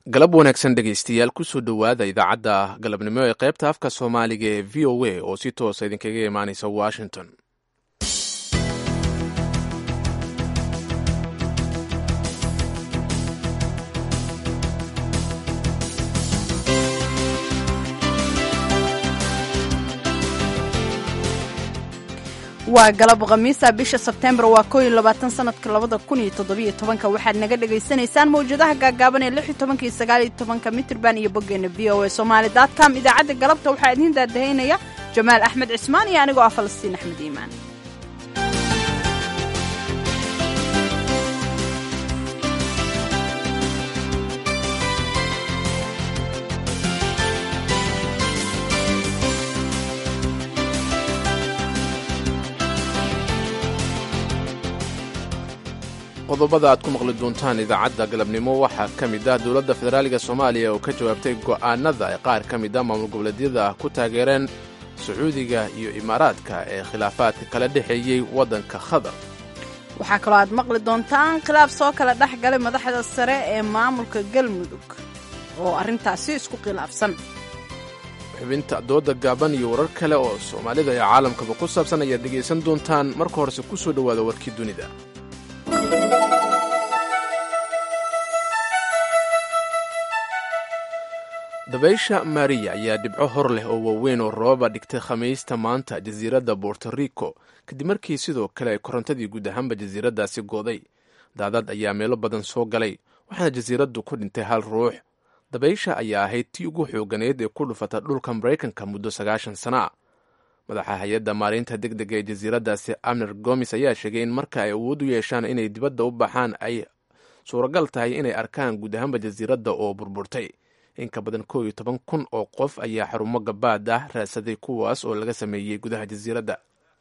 galab wanaagsan dhegaystayaal kusoo dhowaada idaacadda galabnimo ee qaybta afka soomaaliga ee v o a oo si toosa idinkaga imaanaysa washington waa galab khamiisa bisha sebteembar waa koo iyo labaatan sanadka labada kun iyo toddobiyo tobanka waxaad naga dhagaysanaysaan mawjadaha gaagaaban ee lix iyo tobanka iyo sagaal iyo tobanka mitrban iyo boggeena v o a somaali dotcom idaacadda galabta waxaa idiin daadahaynaya jamaal axmed cismaan iyo anigoo ah falastiin axmed iimaan qodobada aad ku maqli doontaan idaacadda galabnimo waxaa ka mid ah dowladda federaaliga soomaaliya oo ka jawaabtay go'aanada ay qaar ka mid a maamul goboleedyada ku taageereen sacuudiga iyo imaaraadka ee khilaafaadka kala dhexeeyey waddanka khadar waxaa kaloo aad maqli doontaan khilaaf soo kala dhex galay madaxda sare ee maamulka galmudug oo arrintaasi isku khilaafsan xubinta dooda gaaban iyo warar kale oo soomaalida iyo caalamkaba ku saabsan ayaad dhegaysan doontaan marka horese ku soo dhowaada warkii dunida dabaysha mariya ayaa dhibco hor leh oo waaweyn oo roobaba dhigtay khamiista maanta jasiiradda borto rico kadib markii sidoo kale ay korontadii guud ahaanba jasiiraddaasi go'day daadad ayaa meelo badan soo galay waxaana jasiiraddu ku dhintay hal ruux dabaysha ayaa ahayd tii ugu xooganeyd ee ku dhufata dhulka maraykanka muddo sagaashan sana a madaxa hay-adda maareynta deg dega ee jasiiraddaasi amner gomis ayaa sheegay in marka ay awood u yeeshaan inay dibadda u baxaan ay suuragal tahay inay arkaan guud ahaanba jasiiradda oo burburtay in ka badan koo iyo toban kun oo qof ayaa xarumo gabaad ah raadsaday kuwaas oo laga sameeyey gudaha jasiiradda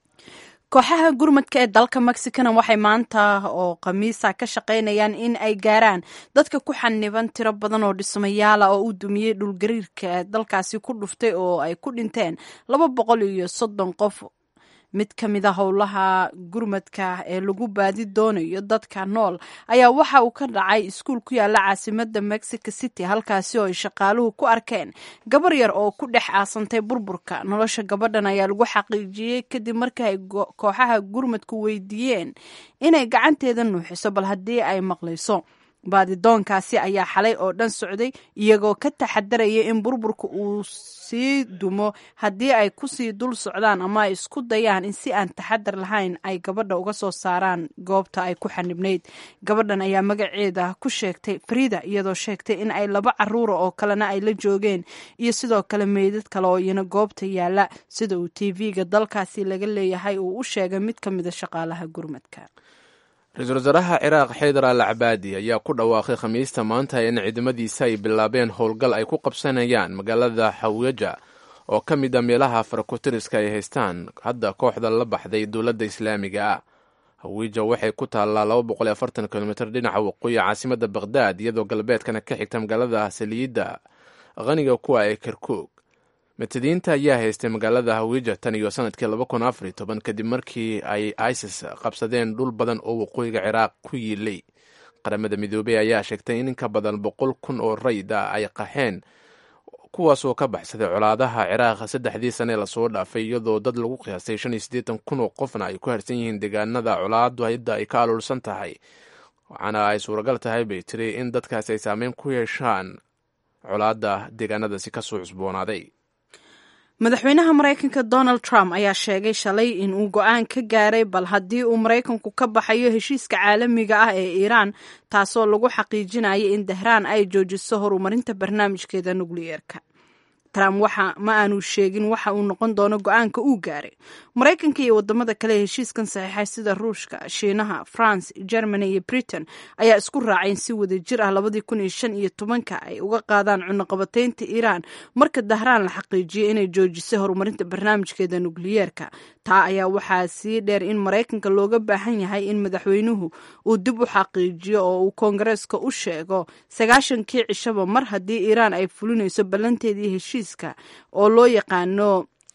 kooxaha gurmadka ee dalka mexicana waxay maanta oo khamiisa ka shaqaynayaan in ay gaaraan dadka ku xaniban tiro badan oo dhismayaala oo u dumiyey dhulgariirka dalkaasi ku dhuftay oo ay ku dhinteen laba boqol iyo soddon qof mid ka mid a howlaha gurmadka ee lagu baadi doonayo dadka nool ayaa waxa uu ka dhacay iskuul ku yaala caasimada mexico city halkaasi oo ay shaqaaluhu ku arkeen gabar yar oo ku dhex aasantay burburka nolosha gabadhan ayaa lagu xaqiijiyey kadib markii ay kooxaha gurmadku weydiiyeen inay gacanteeda nuuxiso bal haddii ay maqlayso baadidoonkaasi ayaa xalay oo dhan socday iyagoo ka taxadaraya in burburka uu sii dumo haddii ay kusii dul socdaan ama ay isku dayaan in si aan taxadar lahayn ay gabadha uga soo saaraan goobta ay ku xanibnayd gabadhan ayaa magaceeda ku sheegtay farida iyadoo sheegtay in ay laba caruura oo kalena ay la joogeen iyo sidoo kale meydad kale oo iyana goobta yaala sida uu t v-ga dalkaasi laga leeyahay uu u sheegay mid ka mida shaqaalaha gurmadka ra-iisul wasaaraha ciraaq xaydar al cabaadi ayaa ku dhawaaqay khamiista maanta in ciidamadiisa ay bilaabeen howlgal ay ku qabsanayaan magaalada xawiyaja oo ka mid a meelaha farakotiriska ay haystaan hadda kooxda la baxday dowladda islaamiga ah hawija waxay ku taallaa kilomitr dhinaca waqooyi caasimada bakhdad iyadoo galbeedkana ka xigta magaalada saliidda qaniga kuwa ee kerkoog matadiinta ayaa haystay magaalada hawija tan iyo sanadkii kadib markii ay isis qabsadeen dhul badan oo waqooyiga ciraaq ku yiilay qaramada midoobey ayaa sheegtay in inka badan boqol kun oo rayd ah ay qaxeen kuwaasoo ka baxsaday colaadaha ciraaq saddexdii sane lasoo dhaafay iyadoo dad lagu qiyaastay shan iyo siddeetan kun oo qofna ay ku harsan yihiin deegaanada colaadu hadda ay ka aluursan tahay waxaana ay suuragal tahay bay tiri in dadkaasi ay saameyn ku yeeshaan colaadda deegaanadaasi kasoo cusboonaaday madaxweynaha maraykanka donald trump ayaa sheegay shalay in uu go-aan ka gaaray bal haddii uu maraykanku ka baxayo heshiiska caalamiga ah ee iiraan taasoo lagu xaqiijinaya in dahraan ay joojiso horumarinta barnaamijkeeda nukliyeerka trump waxa ma aanu sheegin waxa uu noqon doono go-aanka uu gaaray maraykanka iyo wadamada kale ee heshiiskan saxiixay sida ruushka shiinaha france germany iyo britain ayaa isku raacay in si wada jir ah labadii kun iyo shan iyo tobanka ay uga qaadaan cunaqabateynta iiraan marka dahraan la xaqiijiyay inay joojisay horumarinta barnaamijkeeda nukliyeerka taa ayaa waxaa sii dheer in maraykanka looga baahan yahay in madaxweynuhu uu dib u xaqiijiyo oo uu koongareeska u sheego sagaashankii cishaba mar haddii iiraan ay fulinayso ballanteedii heshiiska oo loo yaqaano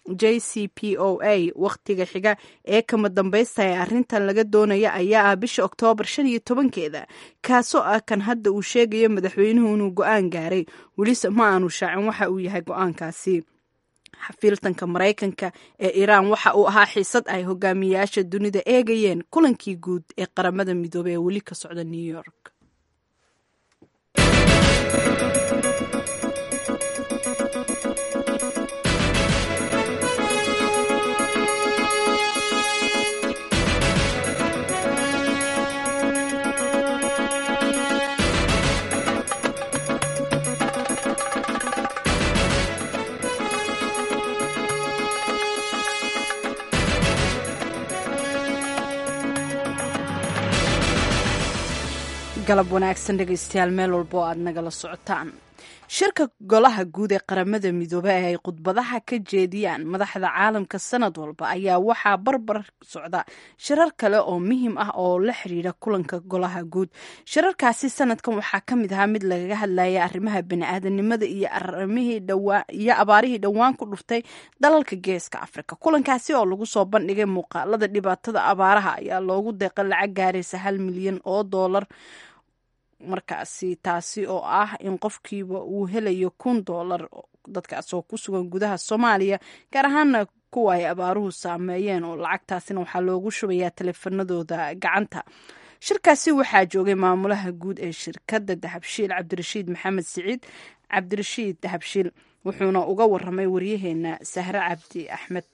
j c p o a wakhtiga xiga ee kama dambaysta ee arrintan laga doonaya ayaa ah bisha oktoobar shan iyo tobankeeda kaasoo ah kan hadda uu sheegayo madaxweynuhu inuu go-aan gaaray welise ma aanu shaacin waxa uu yahay go-aankaasi xafiiltanka maraykanka ee iiraan waxa uu ahaa xiisad ay hogaamiyayaasha dunida eegayeen kulankii guud ee qaramada midoobey ee weli ka socda new york galab wanaagsan dhegaystayaal meel walba oo aad nagala socotaan shirka golaha guud ee qaramada midoobe ee ay khudbadaha ka jeediyaan madaxda caalamka sanad walba ayaa waxaa barbar socda shirar kale oo muhiim ah oo la xiriira kulanka golaha guud shirarkaasi sanadkan waxaa ka mid ahaa mid lagaga hadlaya arrimaha bani-aadanimada iyo iyo abaarihii dhowaan ku dhuftay dalalka geeska afrika kulankaasi oo lagu soo bandhigay muuqaalada dhibaatada abaaraha ayaa loogu deeqa lacag gaaraysa hal milyan oo doolar markaasi taasi oo ah in qofkiiba uu helayo kun doolar dadkaas oo ku sugan gudaha soomaaliya gaar ahaana kuwa ay abaaruhu saameeyeen oo lacagtaasina waxaa loogu shubayaa taleefanadooda gacanta shirkaasi waxaa joogay maamulaha guud ee shirkadda dahabshiil cabdirashiid maxamed siciid cabdirashiid dahabshiil wuxuuna uga waramay waryaheena sahre cabdi axmed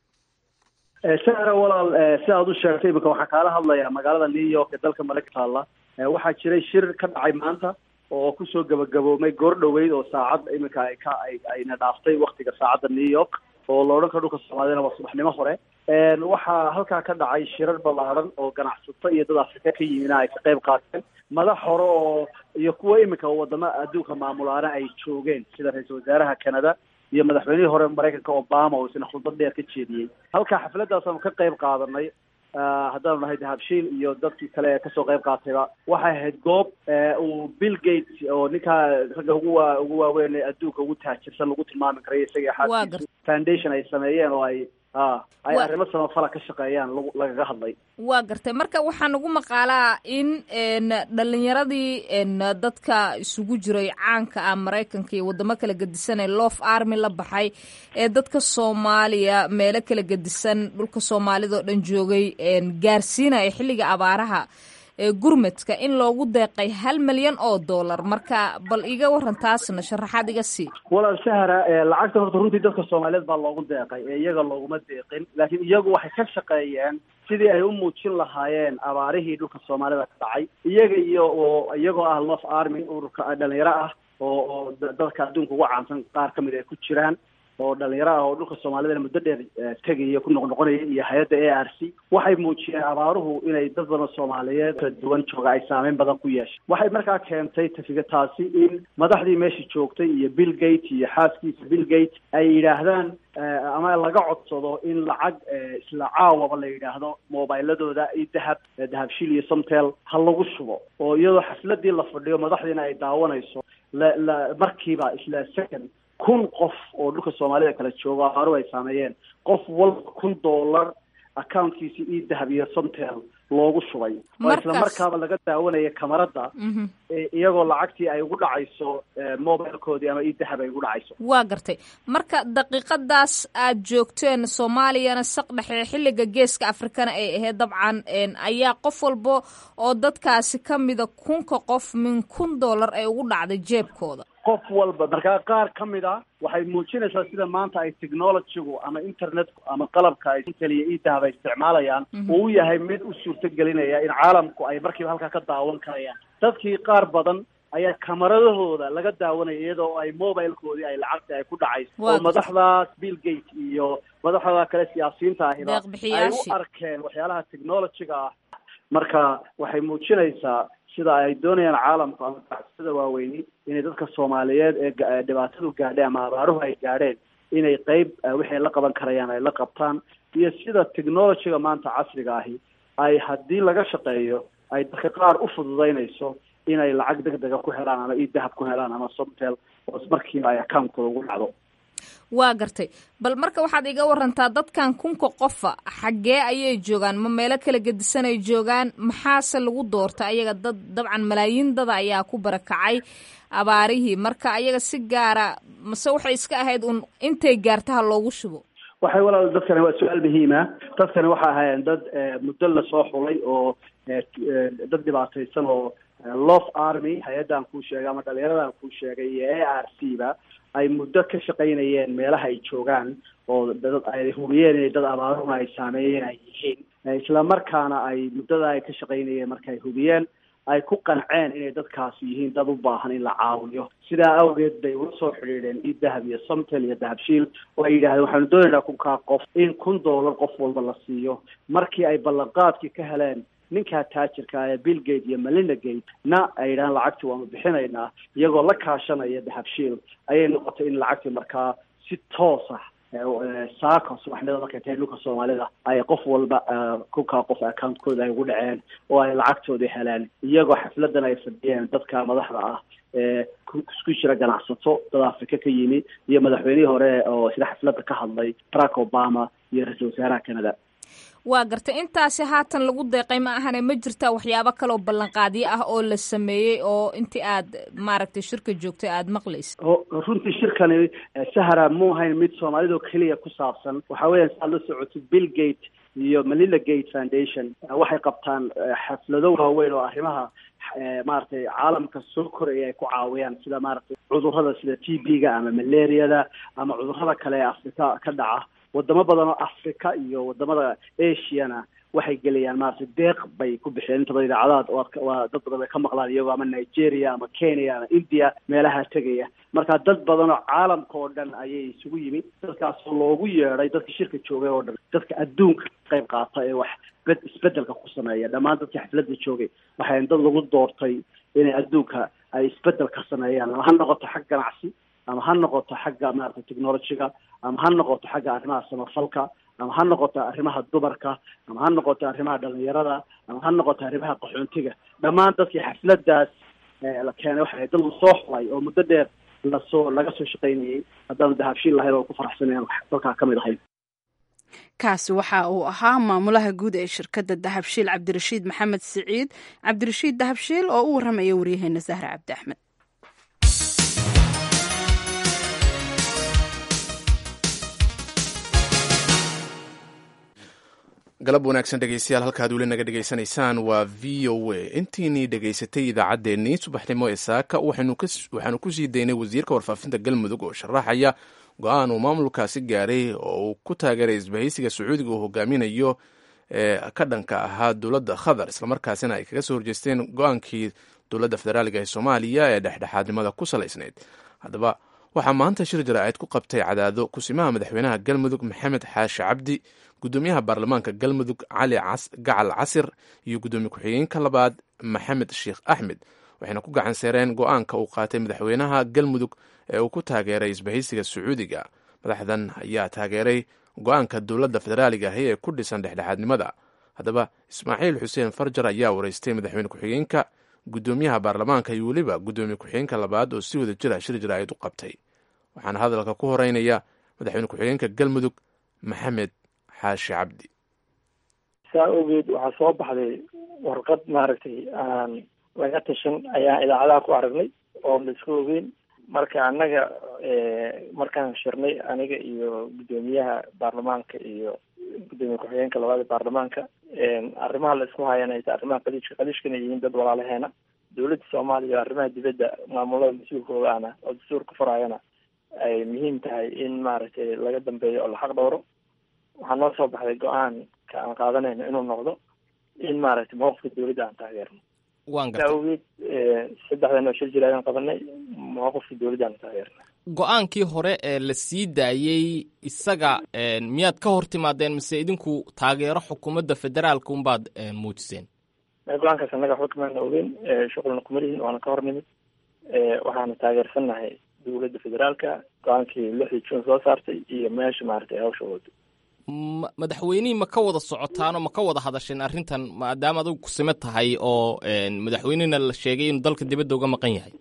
sahra walaal si aad u sheegtay iminka waxaan kaala hadlayaa magaalada new york ee dalka maraykanka taalla waxaa jiray shir ka dhacay maanta oo kusoo gabagaboomay goor dhoweyd oo saacad iminka ay ka ay ayna dhaaftay waktiga saacadda new york oo la odhan karo dhulka soomaaliyana waa subaxnimo hore waxaa halkaa ka dhacay shirar ballaaran oo ganacsato iyo dad afrika ka yimina ay ka qayb qaateen madax hore oo iyo kuwa iminka wadamo adduunka maamulaana ay joogeen sida ra-iisul wasaaraha canada iyo madaxweynihii hore maraykanka obama oo isna khudbad dheer ka jeediyey halkaa xafladaasaanu ka qayb qaadanay haddaanu nahay dahabshiil iyo dadkii kale ee kasoo qayb qaatayba waxay ahayd goob uu bill gates oo ninkaa ragga ugu waa ugu waaweyn ee adduunka ugu taajirsan lagu tilmaami karay isaga xaaskiisu foundation ay sameeyeen oo ay a ay arrimo samafala ka shaqeeyaan lag lagaga hadlay waa gartay marka waxaa nagu maqaalaa in dhalinyaradii dadka isugu jiray caanka ah maraykanka iyo wadamo kala gedisan ee lof army la baxay ee dadka soomaaliya meelo kala gedisan dhulka soomaalida oo dhan joogay gaarsiinaya xilliga abaaraha gurmadka in loogu deeqay hal milyan oo dollar marka bal iga waran taasna sharaxaad iga sii walaal sahra lacagta horta runtii dadka soomaaliyeed baa loogu deeqay ee iyaga looguma deeqin laakiin iyagu waxay ka shaqeeyeen sidii ay u muujin lahaayeen abaarihii dhulka soomaalida ka dhacay iyaga iyo oo iyagoo ah lof army ururka dhalinyaro ah oo oo dadka adduunka ugu caansan qaar kamid ay ku jiraan oo dhalinyaro ah oo dhulka soomaalidana muddo dheer tegaya ku noqnoqonaya iyo hay-adda a r c waxay muujiyeen abaaruhu inay dad badan soomaaliyeed kala duwan jooga ay saameyn badan ku yeeshay waxay markaa keentay tafiga taasi in madaxdii meesha joogtay iyo bill gate iyo xaaskiisa bill gate ay yidhaahdaan ama laga codsado in lacag isla caawaba la yidhaahdo mobiladooda iyo dahab dahabshiil iyo somtel ha lagu shubo oo iyadoo xafladii la fadhiyo madaxdiina ay daawanayso la la markiiba isla second kun qof oo dhulka soomaalida kala joogo abaaruhu ay saameeyeen qof walba kun dollar accountkiisi io dahab iyo somtel loogu shubay oo isla markaaba laga daawanaya kamarada iyagoo lacagtii ay ugu dhacayso mobilkoodii ama io dahab ay ugu dhacayso waa gartay marka daqiiqadaas aad joogteen soomaaliyana saq dhexe xilliga geeska afrikana ay ahayd dabcan ayaa qof walba oo dadkaasi kamida kunka qof min kun dollar ay ugu dhacday jeebkooda qof walba markaa qaar ka mid a waxay muujinaysaa sida maanta ay technologygu ama internetku ama qalabka ay inteliya io dahab ay isticmaalayaan uu u yahay mid u suurto gelinaya in caalamku ay markiiba halkaa ka daawan karayaan dadkii qaar badan ayaa kamaradahooda laga daawanaya iyadoo ay mobilkoodii ay lacagta ay ku dhacayso oo madaxdaas bill gate iyo madaxda kale siyaasiyiinta ahiba ay u arkeen waxyaalaha technologyga ah marka waxay muujinaysaa sida ay doonayaan caalamku ama ganacsada waaweyni inay dadka soomaaliyeed ee dhibaatadu gaadhay ama abaaruhu ay gaadheen inay qeyb wixay la qaban karayaan ay la qabtaan iyo sida technologyga maanta casriga ahi ay haddii laga shaqeeyo ay dadka qaar u fududeynayso inay lacag deg dega ku helaan ama io dahab ku helaan ama somtel oo markiiba ay accountkooda ugu dhacdo waa gartay bal marka waxaad iga warantaa dadkan kunka qofa xaggee ayay joogaan ma meelo kala gedisanay joogaan maxaase lagu doorta ayaga dad dabcan malaayiin dada ayaa ku barakacay abaarihii marka ayaga si gaara mase waxay iska ahayd un intay gaartaha loogu shubo waxay walaal dadkani waa su-aal muhiima dadkani waxay ahaayeen dad muddo lasoo xulay oo dad dhibaataysan oo lof army hay-addan kuu sheegay ama dhalinyaradan kuu sheegay iyo a r c ba ay muddo ka shaqaynayeen meelaha ay joogaan oo dad ay hubiyeen inay dad abaaruna ay saameeyeen ay yihiin isla markaana ay muddada ay ka shaqaynayeen marka ay hubiyeen ay ku qanceen inay dadkaasi yihiin dad u baahan in la caawiyo sidaa awgeed bay ula soo xidhiidheen io dahab iyo somtel iyo dahabshiil oo ay yidhahdeen waxaanu doonaynaa kunkaa qof in kun dollar qof walba la siiyo markii ay ballanqaadkii ka heleen ninkaa taajirka ee bill gate iyo melinda gate na ay yidhahaan lacagtii waanu bixinaynaa iyagoo la kaashanaya dahabshiil ayay noqotay in lacagtii markaa si toos ah saako subaxnimada markay tahay dhulka soomaalida ay qof walba kunkaa qof accountkooda ay ugu dhaceen oo ay lacagtoodii heleen iyagoo xafladan ay fadhiyeen dadka madaxda ah ee isku jira ganacsato dad afrika ka yimi iyo madaxweynihii hore oo sida xafladda ka hadlay barack obama iyo ra-iisul wasaaraha canada waa gartay intaasi haatan lagu deeqay ma ahane ma jirtaa waxyaabo kaleoo ballanqaadyo ah oo la sameeyey oo intii aad maaragtay shirka joogtay aada maqlaysa runtii shirkani sahara mu ahayn mid soomaalidoo keliya ku saabsan waxa weeyaan si aad la socotid bill gate iyo melinda gate foundation waxay qabtaan xaflado waaweyn oo arrimaha maaragtay caalamka soo koraya ay ku caawiyaan sida maaragtay cudurrada sida t b-ga ama malariada ama cudurrada kale ee afrika ka dhaca wadamo badan oo africa iyo wadamada asiana waxay gelayaan maaragtay deeq bay ku bixiyeen inta badan idaacadaad waa dad badan bay ka maqlaan iyagoo ama nigeria ama kenya ama india meelaha tegaya marka dad badan oo caalamka oo dhan ayay isugu yimi dadkaasoo loogu yeedhay dadka shirka joogay oo dhan dadka adduunka qayb qaata ee wax bed isbedelka ku sameeya dhammaan dadkii xafladda joogay waxay dad lagu doortay inay adduunka ay isbedel ka sameeyaan ama ha noqoto xag ganacsi ama ha noqoto xagga maaragtay technologyga ama ha noqoto xagga arrimaha samafalka ama ha noqoto arrimaha dumarka ama ha noqoto arrimaha dhalinyarada ama ha noqoto arrimaha qaxoontiga dhammaan dadkii xafladaas la keenay waxay dad lasoo xulay oo muddo dheer lasoo laga soo shaqaynayay haddaanu dahabshiil lahayn oo ku faraxsanayan dalkaa ka mid ahayn kaasi waxa uu ahaa maamulaha guud ee shirkadda dahabshiil cabdirashiid maxamed siciid cabdirashiid dahabshiil oo u warramaya waryaheena sahre cabdi axmed galab wanaagsan dhegeystayaal halkaad weli naga dhegaysanaysaan waa v o a intiinii dhegaysatay idaacaddeenii subaxnimo ee saaka waxaanu kusii daynay wasiirka warfaafinta galmudug oo sharaxaya go-aan uu maamulkaasi gaaray oo uu ku taageeray isbahaysiga sacuudiga uu hogaaminayo ee ka dhanka ahaa dowladda qatar islamarkaasina ay kaga soo horjeesteen go-aankii dowladda federaaliga ee soomaaliya ee dhexdhexaadnimada ku salaysnayd haddaba waxaa maanta shir jaraa'id ku qabtay cadaado kusimaha madaxweynaha galmudug maxamed xaashi cabdi gudoomiyaha baarlamaanka galmudug cali gacal casir iyo gudoomiye ku-xigeenka labaad maxamed sheekh axmed waxayna ku gacan seereen go-aanka uu qaatay madaxweynaha galmudug ee uu ku taageeray isbahaysiga sacuudiga madaxdan ayaa taageeray go-aanka dowladda federaaliga ahi ee ku dhisan dhexdhexaadnimada haddaba ismaaciil xuseen farjar ayaa wareystay madaxweyne ku-xigeenka gudoomiyaha baarlamaanka iyo weliba gudoomiye ku-xigeenka labaad oo si wada jira shir jaraa'id u qabtay waxaana hadalka ku horeynaya madaxweyne ku-xigeenka galmudug maxamed xaashi cabdi saa ogeed waxaa soo baxday warqad maaragtay aan laga tashan ayaan idaacadaha ku aragnay oo la isku ogeyn marka annaga markaan shirnay aniga iyo guddoomiyaha baarlamaanka iyo guddoomiye ku-xigeenka labaad ee baarlamaanka arrimaha la isku hayana ay tahay arrimaha qaliijka qaliishkana yihiin dad walaalaheena dowladda soomaaliya arrimaha dibadda maamulada mas-uulkooda ana oo dastuurka furayana ay muhiim tahay in maaragtay laga dambeeyo oo la xaq dhowro waxaa noo soo baxday go-aanka aan qaadanayno inuu noqdo in maaragtay mawqifka dowladda aan taageerno waan saa gartay awgeed saddexdan oo shir jir ayaan qabanay mawqifka dowladda aan taageerna go-aankii hore ee la sii daayey isaga miyaad ka hor timaadeen mise idinku taageero xukuumadda federaalka unbaad muujiseen go-aankaas annaga waxba kamaana ogeyn shuqulna kuma lihin waana ka hor nimid waxaana taageersannahay dowladda federaalka go-aankii lixdii june soo saartay iyo meesha maaragtay hawsha wado ma- madaxweynihii ma ka wada socotaanoo ma ka wada hadasheen arrintan maadaama adigu kusime tahay oo madaxweynihina la sheegay inuu dalka dibadda uga maqan yahay waxaa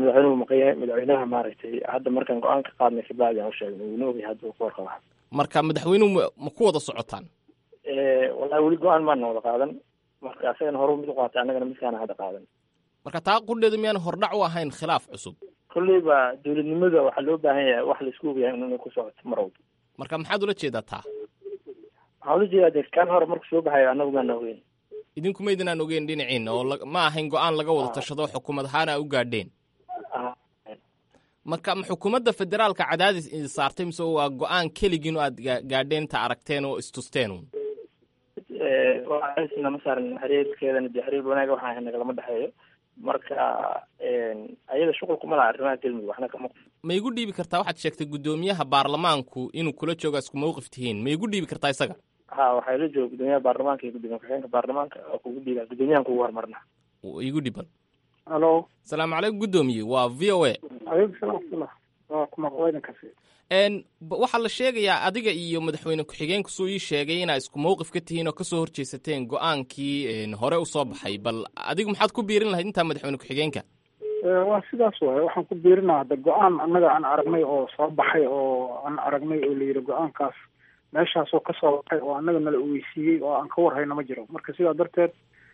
madaxweynuhu maqan yahay madaxweynaha maaragtay hadda markaan go-aan ka qaadnay kabacdi aan usheegnay wuuna ogyahay hadda uu ka warqaba marka madaxweynuhu ma- ma ku wada socotaan wallahi weli go-aan maana wada qaadan marka asagana horu mid u qaatay annagana midkaana hadda qaadan marka taa qudheedu miyaan hordhac u ahayn khilaaf cusub kolleyba dowladnimada waxaa loo baahan yahay wax la isku ogyahay inay ku socoto mar walba marka maxaad ula jeedaa taa waxaan ula jeedaa dee kan hore marku soo baxayo annagu maana ogeyn idinku maydinaan ogeyn dhinaciina oo la- ma ahayn go-aan laga wada tashado xukuumad ahaan a u gaadheen Ah, marka ma xukuumadda federaalka cadaadis idin saartay mise waa go-aan keligiin oo aad ga- gaadheen ta aragteen oo istusteen uun eh, waa cadaadisna ma saaran xiriirkeedana dee xiriir wanaaga waxaan ahay nagalama dhexeeyo marka ayada shuqul kuma laha arrimaha galmudug waxna kama ma igu dhiibi kartaa waxaad sheegtay guddoomiyaha baarlamaanku inuu kula jooga isku mawqif tihiin ma igu dhiibi kartaa isaga ha waxaa ila jooga gudoomiyaha baarlamaanka iyo gudoomiye ku-xigeenka baarlamaanka oo kugu dhiiba gudoomiyahan kugu hormarna Uu igu dhiban halo salaamu calaykum guddoomiye waa v o a aleykum salaam waraxmatullah waa kuma waydankasi n b- waxaa la sheegayaa adiga iyo madaxweyne ku-xigeenku suu ii sheegay inaa isku mawqif ka tihiin oo kasoo horjeesateen go-aankii n hore usoo baxay bal adigu maxaad ku biirin lahayd intaa madaxweyne ku-xigeenka waa sidaas waaye waxaan ku biirinaa hadda go-aan annaga aan aragnay oo soo baxay oo aan aragnay oo la yidhi go-aankaas meeshaasoo kasoo baxay oo annaga nala ogeysiiyey oo aan ka warhayno ma jiro marka sidaa darteed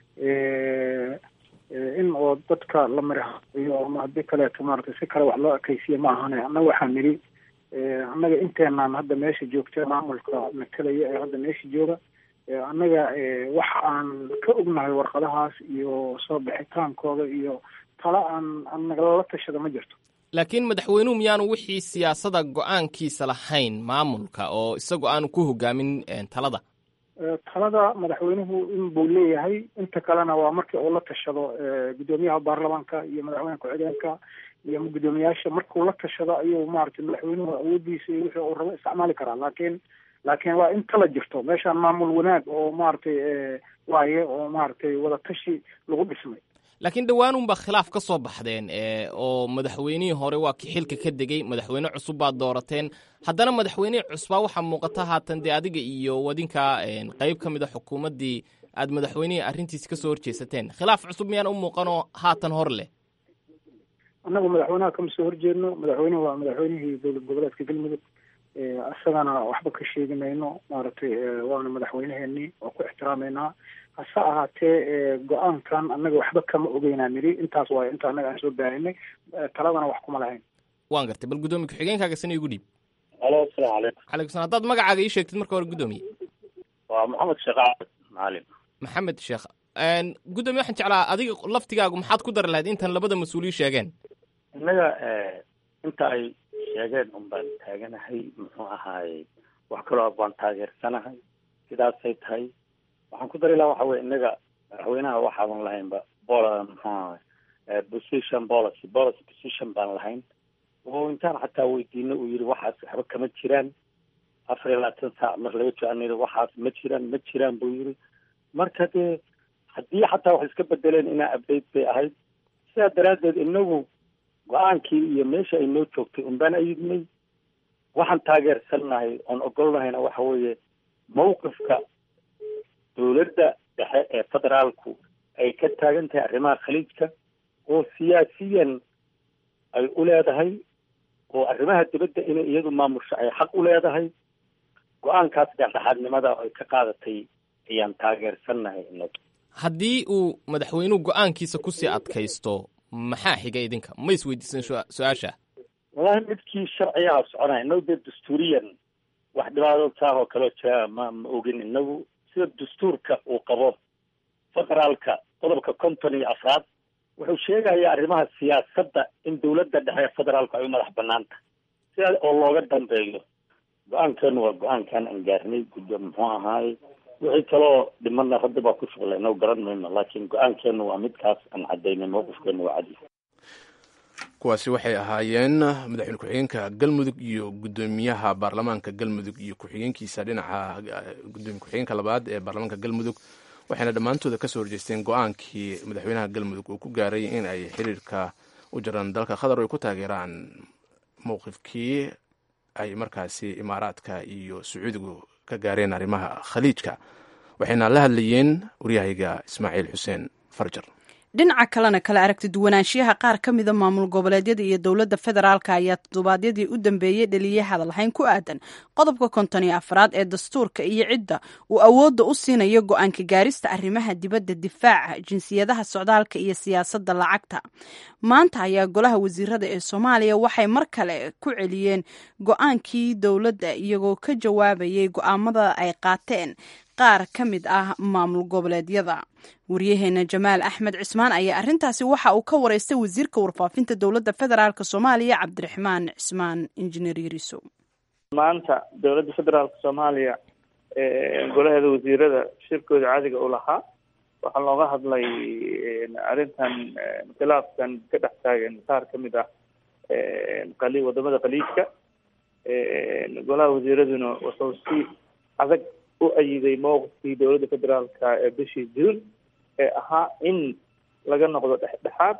in oo dadka la marahayo ama haddii kaleeto maaragtay si kale wax loo ekaysiya ma ahane annaga waxaan nidhi annaga inteenaan hadda meesha joogta maamulka matalaya ee hadda meesha jooga annaga wax aan ka ognahay warqadahaas iyo soo bixitaankooda iyo tala aan aan nagalala tashada ma jirto laakiin madaxweynuhu miyaanu wixii siyaasada go-aankiisa lahayn maamulka oo isagu aanu ku hogaamin n talada talada madaxweynuhu in buu leeyahay inta kalena waa markii uu la tashado guddoomiyaha baarlamaanka iyo madaxweyne ku-xigeenka iyo guddoomiyaasha markuu la tashado ayuu maaragtay madaxweynuhu awoodiisa iyo wixii uu rabo isticmaali karaa laakiin laakiin waa in tala jirto meeshaan maamul wanaag oo maaragtay waaye oo maaragtay wadatashi lagu dhismay laakiin dhowaanunbaa khilaaf ka soo baxdeen oo madaxweynihii hore waa ki xilka ka degey madaxweyne cusub baad doorateen haddana madaxweynihii cusbaa waxaa muuqata haatan dee adiga iyo wadinka qeyb ka mid a xukuumaddii aad madaxweynihii arrintiisi kasoo horjeesateen khilaaf cusub miyaan u muuqanoo haatan hor leh annagu madaxweynaha kama soo horjeedno madaxweynuhu waa madaxweynihii dowlad goboleedka galmudug isagana waxba ka sheegi mayno maaragtay waana madaxweyneheenii waa ku ixtiraameynaa hase ahaatee go-aankan annaga waxba kama ogeynaa nidhi intaas waayo inta annaga aan soo baahinay taladana wax kuma lahayn waan gartay bal guddoomiye ku-xigeenkaaga sana igu dhiib alo asalaamu calaykum calaykum salam haddaad magacaaga ii sheegtid marka hore guddoomiye waa maxamed sheekh cabd macalin maxamed sheekh guddoomiye waxaan jeclaa adiga laftigaagu maxaad ku dari lahayd intan labada mas-uuliyi sheegeen innaga inta ay sheegeen un baan taaganahay muxuu ahaaye wax kaloo baan taageersanahay sidaasay tahay waxaan ku dari lahaa waxa weye innaga madaxweynaha waxaadan lahaynba bol muxuu ahay position policy policy position baan lahayn oo intaan xataa weydiino uu yidhi waxaas waxba kama jiraan afar iyo labaatan saac mar laga joogan yidhi waxaas ma jiraan ma jiraan buu yidhi marka dee haddii xataa wax iska bedeleen inaa update bay ahayd sidaa daraaddeed inagu go-aankii iyo meesha ay noo joogtay unbaan ayidnay waxaan taageersannahay oon ogolnahayna waxa weeye mawqifka dowladda dhexe ee federaalku ay ka taagan tahay arrimaha khaliijka oo siyaasiyan ay u leedahay oo arrimaha dibadda inay iyadu maamusho ay xaq u leedahay go-aankaas dhexdhexaadnimada ay ka qaadatay ayaan taageersannahay inagu haddii uu madaxweynuhu go-aankiisa kusii adkaysto maxaa xiga idinka ma isweydiisan su-aasha wallahi midkii sharcigaha soconaya inagu dee dastuuriyan wax dhibaato taah oo kaloo jira ma ma ogin inagu sida dastuurka uu qabo federaalka qodobka konton iyo afraad wuxuu sheegayaa arrimaha siyaasadda in dowladda dhexe ee federaalku ay u madax banaan tahay sidaa oo looga dambeeyo go-aankeenu waa go-aankan aan gaarnay guddo muxuu ahaaye wixii kaloo dhimanna rabbi baa ku shuqlay inagu garan mayno laakiin go-aankeenu waa midkaas aan cadaynay mawqifkeenu waa cadi kuwaasi waxay ahaayeen madaxweyne ku-xigeenka galmudug iyo guddoomiyaha baarlamaanka galmudug iyo ku-xigeenkiisa dhinaca gudoomiye ku-xigeenka labaad ee baarlamaanka galmudug waxayna dhammaantooda kasoo horjeesteen go-aankii madaxweynaha galmudug uu ku gaaray in ay xiriirka u jiraan dalka qatar ay ku taageeraan mowqifkii ay markaasi imaaraadka iyo sacuudigu ka gaareen arrimaha khaliijka waxayna la hadlayeen waryahayga ismaaciil xuseen farjar dhinaca kalena kala aragti duwanaanshiyaha qaar ka mida maamul goboleedyada iyo dowladda federaalka ayaa toddobaadyadii u dambeeyey dhaliyay hadalhayn ku aadan qodobka konton iyo afraad ee dastuurka iyo cidda uu awoodda u siinayo go-aanka gaarista arrimaha dibadda difaaca jinsiyadaha socdaalka iyo siyaasadda lacagta maanta ayaa golaha wasiirada ee soomaaliya waxay mar kale ku celiyeen go-aankii dowladda iyagoo ka jawaabayay go-aamada ay qaateen qaar ka mid ah maamul goboleedyada waryaheena jamaal axmed cismaan ayaa arrintaasi waxa uu ka wareystay wasiirka warfaafinta dowladda federaalk soomaaliya cabdiraxmaan cismaan injineer yariso maanta dowladda federaalka soomaaliya golaheeda wasiirada shirkooda caadiga u lahaa waxaa looga hadlay arrintan khilaafkan ka dhex taagan qaar ka mid ah qali wadamada khaliijka golaha wasiiraduna wuxuu si adag u ayiday mowqifkii dowladda federaalka ee bishii juun ee ahaa in laga noqdo dhexdhexaad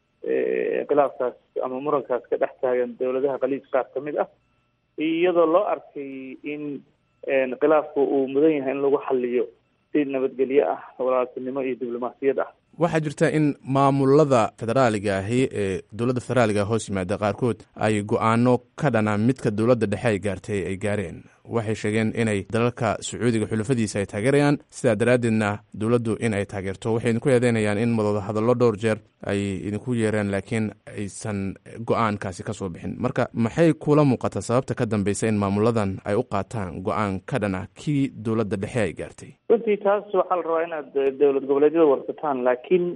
khilaafkaas ama murankaas ka dhex taagan dowladaha khaliij qaar ka mid ah iyadoo loo arkay in khilaafku uu mudan yahay in lagu xaliyo si nabadgelyo ah walaaltinimo iyo diblomaasiyad ah waxaa jirta in maamulada federaaliga ahi ee dowladda federaaliga hoos yimaada qaarkood ay go-aano ka dhana midka dowladda dhexe ay gaartay ay gaareen waxay sheegeen inay dalalka sacuudiga xulafadiisa ay taageerayaan sidaa daraaddeedna dowladdu in ay taageerto waxay idinku eedeynayaan in madooda hadallo dhowr jeer ay idinku yeereen laakiin aysan go-aankaasi ka soo bixin marka maxay kula muuqata sababta ka dambeysa in maamuladan ay u qaataan go-aan ka dhana kii dowladda dhexe ay gaartay runtii taas waxaa la rabaa inaad dowlad goboleedyada warsataan laakiin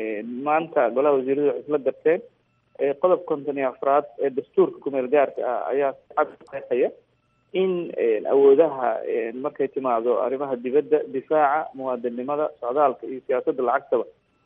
maanta golaha wasiiradu waxay isla garteen qodob konton iyo afraad ee dastuurka kumeel gaarka ah ayaa cad qeexaya in awoodaha markay timaado arrimaha dibadda difaaca muwaadinnimada socdaalka iyo siyaasadda lacagtaba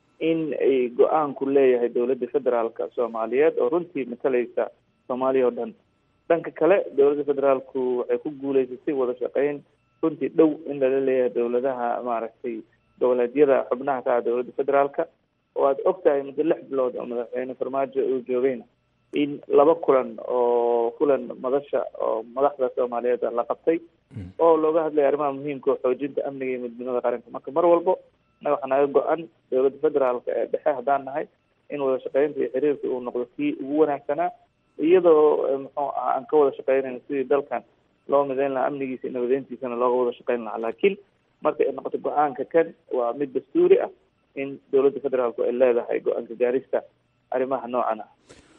in ay go-aanku leeyahay dowladda federaalka soomaaliyeed oo runtii matalaysa soomaaliya oo dhan dhanka kale dowladda federaalku waxay ku guuleysatay wada shaqeyn runtii dhow in lala leeyahay dowladaha maaragtay goboleedyada xubnaha ka ah dowladda federaalka oo aada og tahay muddo lix bilood oo madaxweyne farmaajo uu joogayna in laba kulan oo kulan madasha oo madaxda soomaaliyeed la qabtay oo looga hadlaya arrimaha muhiimka oo xoojinta amniga iyo midnimada qaranka marka mar walbo naga waxaa naga go-an dowladda federaalka ee dhexe haddaan nahay in wada shaqeynta iyo xiriirka uu noqdo kii ugu wanaagsanaa iyadoo muxuu ah aan ka wada shaqeynayno sidii dalkan loo mideyn lahaa amnigiisa iyo nabadeyntiisana looga wada shaqeyn lahaa laakiin marka ay noqoto go-aanka kan waa mid dastuuri ah in dowladda federaalku ay leedahay go-aanka gaarista arrimaha noocan ah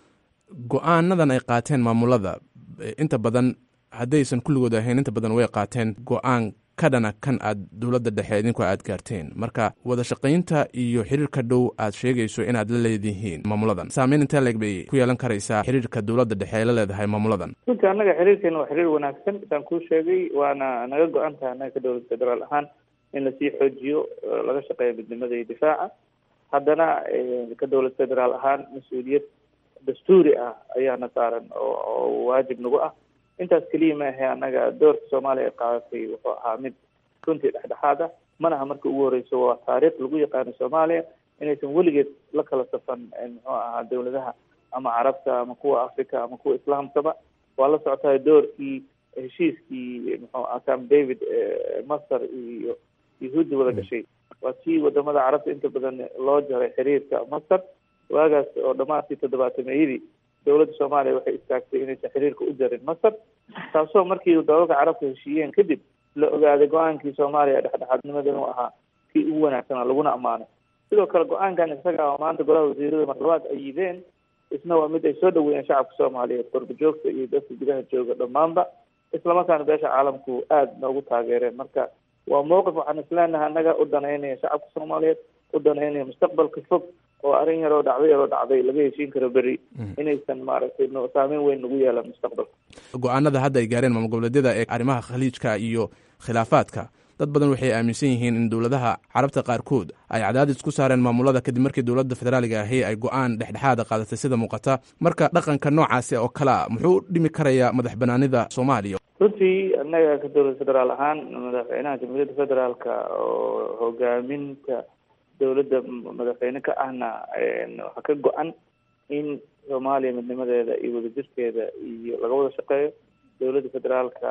go-aanadan ay qaateen maamulada inta badan haddaysan kulligood ahayn inta badan way qaateen go-aan ka dhana kan aad dowladda dhexe idinku aad gaarteen marka wada shaqaynta iyo xiriirka dhow aad sheegayso inaad la leedihiin maamuladan saameyn intee leeg bay ku yeelan karaysaa xiriirka dowladda dhexe ay la leedahay maamuladan runtii annaga xiriirkeena waa xiriir wanaagsan saan kuu sheegay waana naga go-an tahay annaga ka dowlad federaal ahaan in lasii xoojiyo laga shaqeeyo midnimada iyo difaaca haddana ka dowlad federaal ahaan mas-uuliyad dastuuri ah ayaana saaran oo waajib nagu ah intaas keliya ma ahe annaga doorka soomaaliya ay qaadatay wuxuu ahaa mid runtii dhexdhexaad ah manaha marka ugu horeyso waa taariikh lagu yaqaano soomaaliya inaysan weligeed la kala safan muxuu ahaa dowladaha ama carabta ama kuwa africa ama kuwa islaamkaba waa la socotahay doorkii heshiiskii muxuu aha camp david masar iyo yahuudda wada gashay waa tii wadamada carabta inta badan loo jaray xiriirka masar waagaas oo dhamaadkii toddobaatameyadii dowladda soomaaliya waxay istaagtay inaysan xiriirka u jarin masar taasoo markii dalalka carabka heshiiyeen kadib la ogaaday go-aankii soomaaliya dhexdhexaadnimada inuu ahaa kii ugu wanaagsanaa laguna ammaanay sidoo kale go-aankan isaga oo maanta golaha wasiirada marlabaad ay yideen isna waa mid ay soo dhaweeyeen shacabka soomaaliyeed qorba joogta iyo dadka gudaha jooga dhammaanba islamarkaana beesha caalamku aada noogu taageereen marka waa mowqif waxaan isleenahay annaga u danaynaya shacabka soomaaliyeed u danaynaya mustaqbalka fog oo arrin yaroo dhacday yaroo dhacday laga heshiin karo beri inaysan maaragtay saameyn weyn nagu yeelan mustaqbalka go-aanada hadda ay gaareen maamul goboleedyada ee arrimaha khaliijka iyo khilaafaadka dad badan waxay aaminsan yihiin in dowladaha carabta qaarkood ay cadaadis ku saareen maamulada kadib markii dowladda federaaliga ahi ay go-aan dhexdhexaada qaadatay sida muuqata marka dhaqanka noocaasi oo kale a muxuu dhimi karayaa madax banaanida soomaaliya runtii annaga ka dowlad federaal ahaan madaxweynaha jamhuuriyadda federaalka oo hogaaminta dowladda madaxweyne ka ahna waxaa ka go-an in soomaaliya midnimadeeda iyo wadajirkeeda iyo laga wada shaqeeyo dowladda federaalka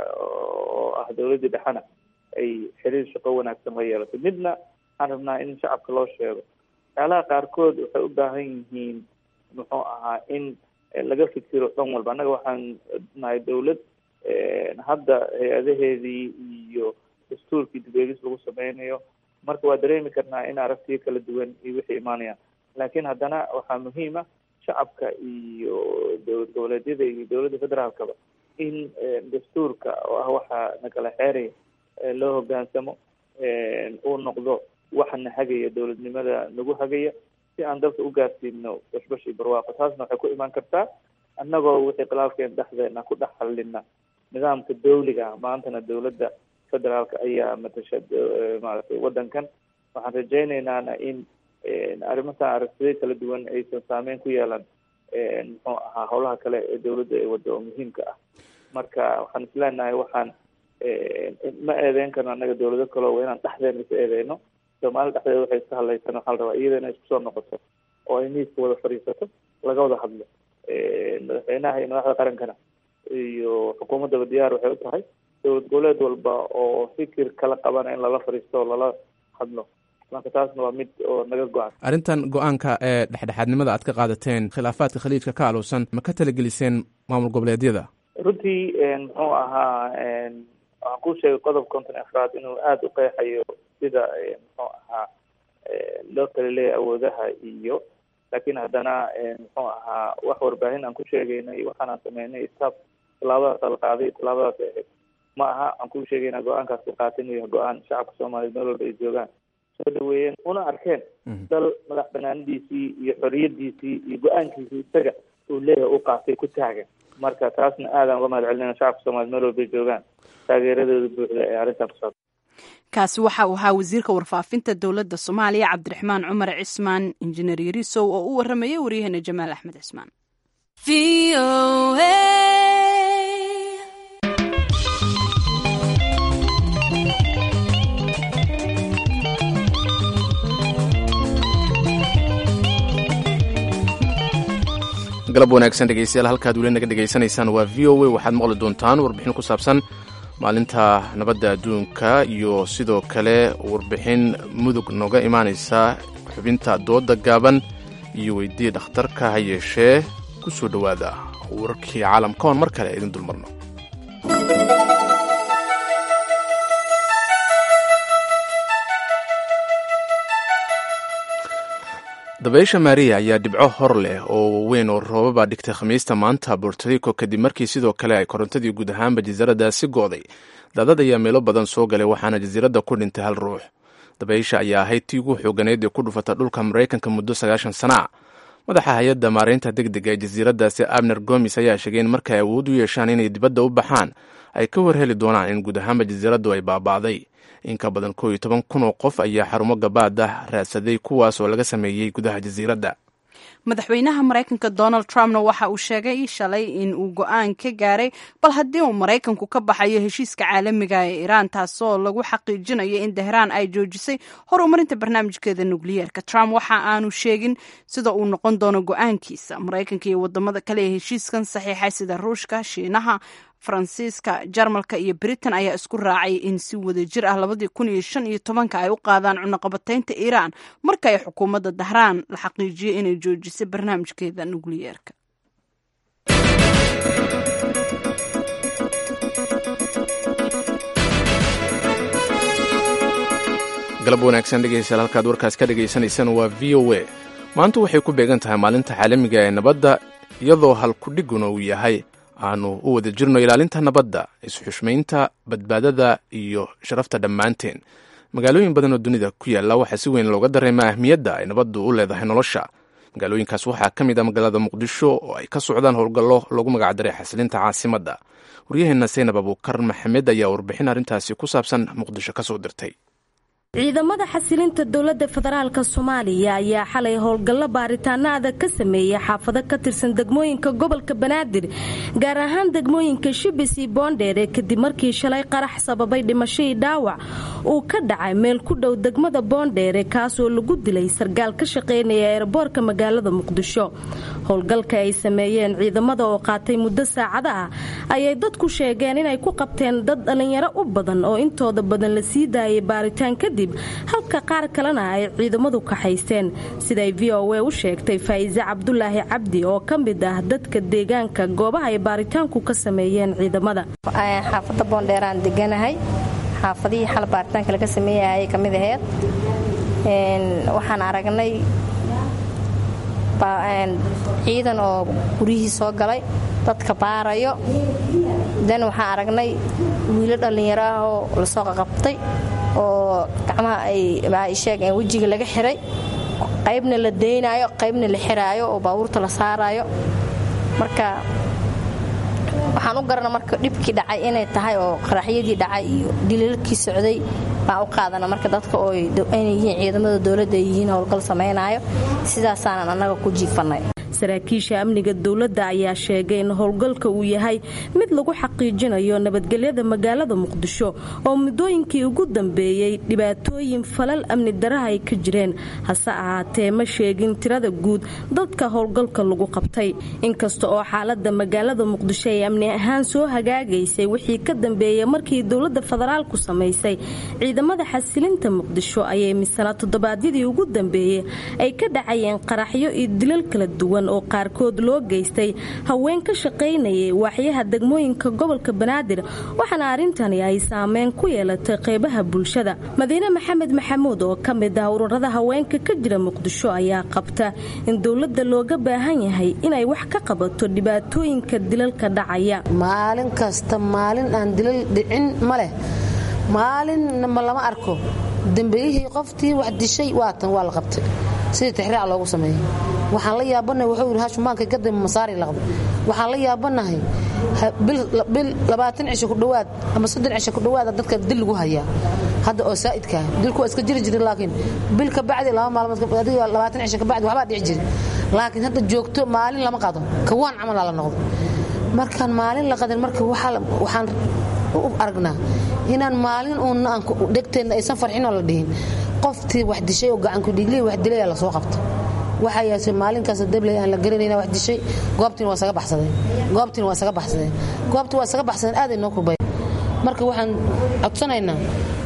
oo ah dowladdii dhexena ay xiriir shaqo wanaagsan la yeelato midna waxaan rabnaa in shacabka loo sheego waxyaalaha qaarkood waxay u baahan yihiin muxuu ahaa in laga fikiro dhan walba annaga waxaan nahay dawlad hadda hay-adaheedii iyo dastuurkii dib-eegis lagu sameynayo marka waa dareemi karnaa in aragtiyo kala duwan iyo wixii imaanayaan laakiin haddana waxaa muhiima shacabka iyo dowlad goboleedyada iyo dowladda federaalkaba in dastuurka oo ah waxaa nakala xeeraya loo hogaansamo uu noqdo waxana hagaya dowladnimada nagu hagaya si aan dalka u gaarsiino bashbash iyo barwaaqo taasna waxay ku imaan kartaa annagoo wixii khilaafkeen dhexdeena ku dhex hallina nidaamka dawliga ah maantana dowladda federaalka ayaa matasha maaragtay waddankan waxaan rajaynaynana in arrimahan aragtiyo kala duwan aysan saameyn ku yeelan muxuu ahaa howlaha kale ee dawladda ay waddo oo muhiimka ah marka waxaan isleenahay waxaan ma eedeyn karno annaga dawlado kaleo waa inaan dhexdeena is eedeyno soomaali dhexdeeda waxay iska hadlaysan waxaa la rabaa iyada inay isku soo noqoto oo ay miiska wada fadhiisato laga wada hadlo madaxweynaha iyo madaxda qarankana iyo xukuumaddaba diyaar waxay u tahay dowlad goboleed walba oo fikir kala qabana in lala fadhiisto oo lala hadlo marka taasna waa mid oo naga go-an arrintan go-aanka ee dhexdhexaadnimada aad ka qaadateen khilaafaadka khaliijka ka aluusan ma ka talageliseen maamul goboleedyada runtii muxuu ahaa waxaan ku sheegay qodob konton afraad inuu aada u qeexayo sida muxuu ahaa loo kala leeyahay awoodaha iyo laakiin haddana muxuu ahaa wax warbaahin aan ku sheegaynay waxaanaan sameynay staff tallaabadaas ala qaaday tallaabadaas ay ahayd ma aha aan ku sheegaynaa go-aankaas la qaatay inuu yahay go-aan shacabka soomaaliyeed meel walba ay joogaan soo dhaweeyeen una arkeen dal madax banaanadiisii iyo xoriyadiisii iyo go-aankiisii isaga uu leeyahay u qaatay ku taagan marka taasna aadaan uga mahad celinayna shacabka soomaliyeed meel walba ay joogaan taageeradooda buuxda ee arrintan ku saabsan kaasi waxa uu ahaa wasiirka warfaafinta dowladda soomaaliya cabdiraxmaan cumar cismaan injineer yarisow oo u waramayay waryaheena jamaal axmed cismaan galab wanaagsan dhegeystayaal halkaad weli naga dhegaysanaysaan waa v o a waxaad maqli doontaan warbixin ku saabsan maalinta nabadda adduunka iyo sidoo kale warbixin mudug nooga imaanaysa xubinta dooda gaaban iyo weydii dhakhtarka ha yeeshee ku soo dhowaada wararkii caalamka oon mar kale idin dulmarno dabaysha maariya ayaa dhibco hor leh oo waaweyn oo roobaba dhigtay khamiista maanta bortorico kadib markii sidoo kale ay korontadii guud ahaanba jasiiradaasi go'day daadad ayaa meelo badan soo galay waxaana jasiiradda ku dhintay hal ruux dabaysha ayaa ahayd tii ugu xooganeyd ee ku dhufata dhulka maraykanka muddo sagaashan sana a madaxa hay-adda maaraynta deg dega ee jasiiradaasi abner gomis ayaa sheegay in markay awood u yeeshaan inay dibadda u baxaan ay ka warheli doonaan in guud ahaanba jasiiraddu ay baaba'day in ka badan koo iyo toban kun oo qof ayaa xarumo gabaad ah raadsaday kuwaas oo laga sameeyey gudaha jasiiradda madaxweynaha maraykanka donald trumpna waxa uu sheegay shalay in uu go-aan ka gaaray bal haddii uu maraykanku ka baxayo heshiiska caalamiga ee iiraan taasoo lagu xaqiijinayo in tehraan ay joojisay horumarinta barnaamijkeeda nukliyeerka trump waxa aanu sheegin sida uu noqon doono go-aankiisa maraykanka iyo wadamada kale ee heshiiskan saxiixay sida ruushka shiinaha faransiiska jarmalka iyo britain ayaa isku raacay in si wadajir ah labadii kun iyo shan iyo tobanka ay u qaadaan cunaqabataynta iiraan marka ay xukuumadda dahraan la xaqiijiyay inay joojisay barnaamijkeeda nukliyeerka galab wanaagsan dhegeystayaal halkaad warkaas ka dhagaysanaysaan waa v o a maanta waxay ku beegan tahay maalinta caalamiga ee nabadda iyadoo halkudhiguna uu yahay aanu u wada jirno ilaalinta nabadda isxushmaynta badbaadada iyo sharafta dhammaanteen magaalooyin badan oo dunida ku yaalla waxaa si weyn looga dareemaa ahmiyadda ay nabaddu u leedahay nolosha magaalooyinkaas waxaa ka mid ah magaalada muqdisho oo ay ka socdaan howlgallo lagu magacdaray xasilinta caasimadda waryaheenna saynab abuukar maxamed ayaa warbixin arrintaasi ku saabsan muqdisho ka soo dirtay ciidamada xasilinta dowladda federaalk soomaaliya ayaa xalay howlgallo baaritaano adag ka sameeyay xaafado ka tirsan degmooyinka gobolka banaadir gaar ahaan degmooyinka shibis iyo boondheere kadib markii shalay qarax sababay dhimashadii dhaawac uu ka dhacay meel ku dhow degmada boondheere kaasoo lagu dilay sargaal ka shaqaynaya eeraboorka magaalada muqdisho howlgalka ay sameeyeen ciidamada oo qaatay muddo saacada ah ayay dadku sheegeen inay ku qabteen dad dhallinyaro u badan oo intooda badan la sii daayay baaritaan kadib kadib halka qaar kalena ay ciidamadu kaxaysteen siday v o a u sheegtay faa'iise cabdulaahi cabdi oo ka mid ah dadka deegaanka goobaha ay baaritaanku ka sameeyeen ciidamada xaafadda boondheeraan deganahay xaafadihii xal baaritaanka laga sameeyay ayay ka mid aheyd waxaan aragnay ciidan oo guryihii soo galay dadka baarayo dan waxaan aragnay wiilo dhallinyaro ah oo lasoo qaqabtay oo gacmaha ay sheegeen wejiga laga xiray qaybna la daynaayo qaybna la xiraayo oo baabuurta la saaraayo marka waxaan u garana marka dhibkii dhacay inay tahay oo qaraxyadii dhacay iyo diliilkii socday baan u qaadana marka dadka oo inay yihiin ciidamada dowladda ay yihiin howlgal samaynayo sidaasaanan annaga ku jiifannay saraakiisha amniga dowladda ayaa sheegay in howlgalka uu yahay mid lagu xaqiijinayo nabadgelyada magaalada muqdisho oo muddooyinkii ugu dambeeyey dhibaatooyin falal amni daraha ay ka jireen hase ahaatee ma sheegin tirada guud dadka howlgalka lagu qabtay inkasta oo xaalada magaalada muqdisho ay amni ahaan soo hagaagaysay wixii ka dambeeyey markii dowladda federaalku samaysay ciidamada xasilinta muqdisho ayay misana toddobaadyadii ugu dambeeyey ay ka dhacayeen qaraxyo iyo dilal kala duwan oo qaarkood loo geystay haween ka shaqaynayay waaxyaha degmooyinka gobolka banaadir waxaana arrintani ay saameyn ku yeelatay qeybaha bulshada madiine maxamed maxamuud oo ka mid ah ururada haweenka ka jira muqdisho ayaa qabta in dowladda looga baahan yahay inay wax ka qabato dhibaatooyinka dilalka dhacaya maalin kasta maalin aan dilal dhicin ma leh maalinma lama arko dambeyihii qoftii wax dishay waatan waa la qabtay sidii tixraac loogu sameeyey waxaan la yaabanahay wuxuu yidhi hashumaanka kadib masaari laqday waxaan la yaabanahay bil labaatan cisho ku dhowaad ama soddon cisho ku dhowaada dadka dil lagu hayaa hadda oo saa'idkaa dilku waa iska jiri jiray laakiin bil ka bacdi laba maalmood adiga labaatan cisho ka bacdi waxbaa dhici jiray laakiin hadda joogto maalin lama qado kawaan camal la noqdo markaan maalin la qadin marka waxaan u aragnaa inaan maalin uun dhegteenna aysan farxinoo la dhihin qoftii wax dishay oo gacankudhiiglihi wax dilay la soo qabta waxaa yaasay maalinkaas dabley aan la garanayna wax dishay goobtiina waa saga baxsadeen goobtiina waa saga baxsadeen goobtii waa saga baxsadeen aaday noo kurbay marka waxaan codsanaynaa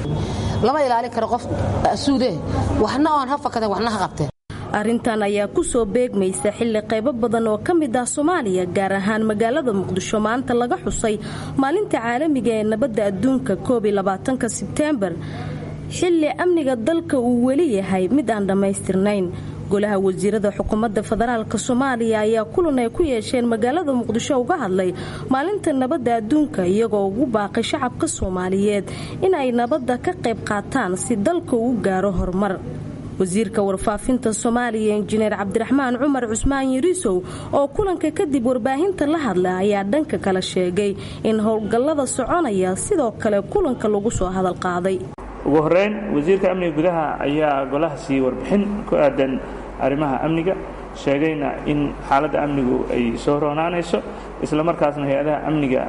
lama ilaalin karo qof suude waxna oon ha fakadeen waxna ha qabteen arrintan ayaa ku soo beegmaysa xilli qaybo badan oo ka mid ah soomaaliya gaar ahaan magaalada muqdisho maanta laga xusay maalinta caalamiga ee nabadda adduunka koob iyo labaatanka sebteembar xilli amniga dalka uu weli yahay mid aan dhammaystirnayn golaha wasiirada xukuumadda federaalk soomaaliya ayaa kulan ay ku yeesheen magaalada muqdisho uga hadlay maalinta nabadda adduunka iyagoo ugu baaqay shacabka soomaaliyeed in ay nabadda ka qayb qaataan si dalka uu gaaro horumar wasiirka warfaafinta soomaaliya injineer cabdiraxmaan cumar cusmaan yariisow oo kulanka kadib warbaahinta la hadla ayaa dhanka kale sheegay in howlgallada soconaya sidoo kale kulanka lagu soo hadal qaaday ugu horeyn wasiirka amniga gudaha ayaa golaha siiyey warbixin ku aadan arrimaha amniga sheegayna in xaaladda amnigu ay soo roonaanayso isla markaasna hay-adaha amniga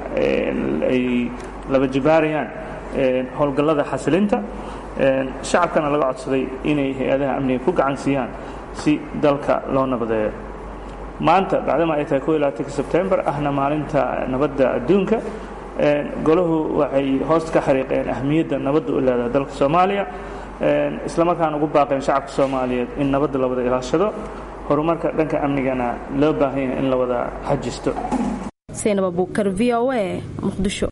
ay laba jibaarayaan howlgallada xasilinta shacabkana laga codsaday inay hay-adaha amniga ku gacan siiyaan si dalka loo nabadeeyo maanta bacdama ay tahay ko sebtembar ahna maalinta nabadda adduunka golahu waxay hoosta ka xariiqeen ahmiyadda nabadda u leedahay dalka soomaaliya isla markaana ugu baaqeen shacabka soomaaliyeed in nabadda la wada ilaashado horumarka dhanka amnigana loo baahan yahay in la wada xajisto saynab abuukar v o a muqdisho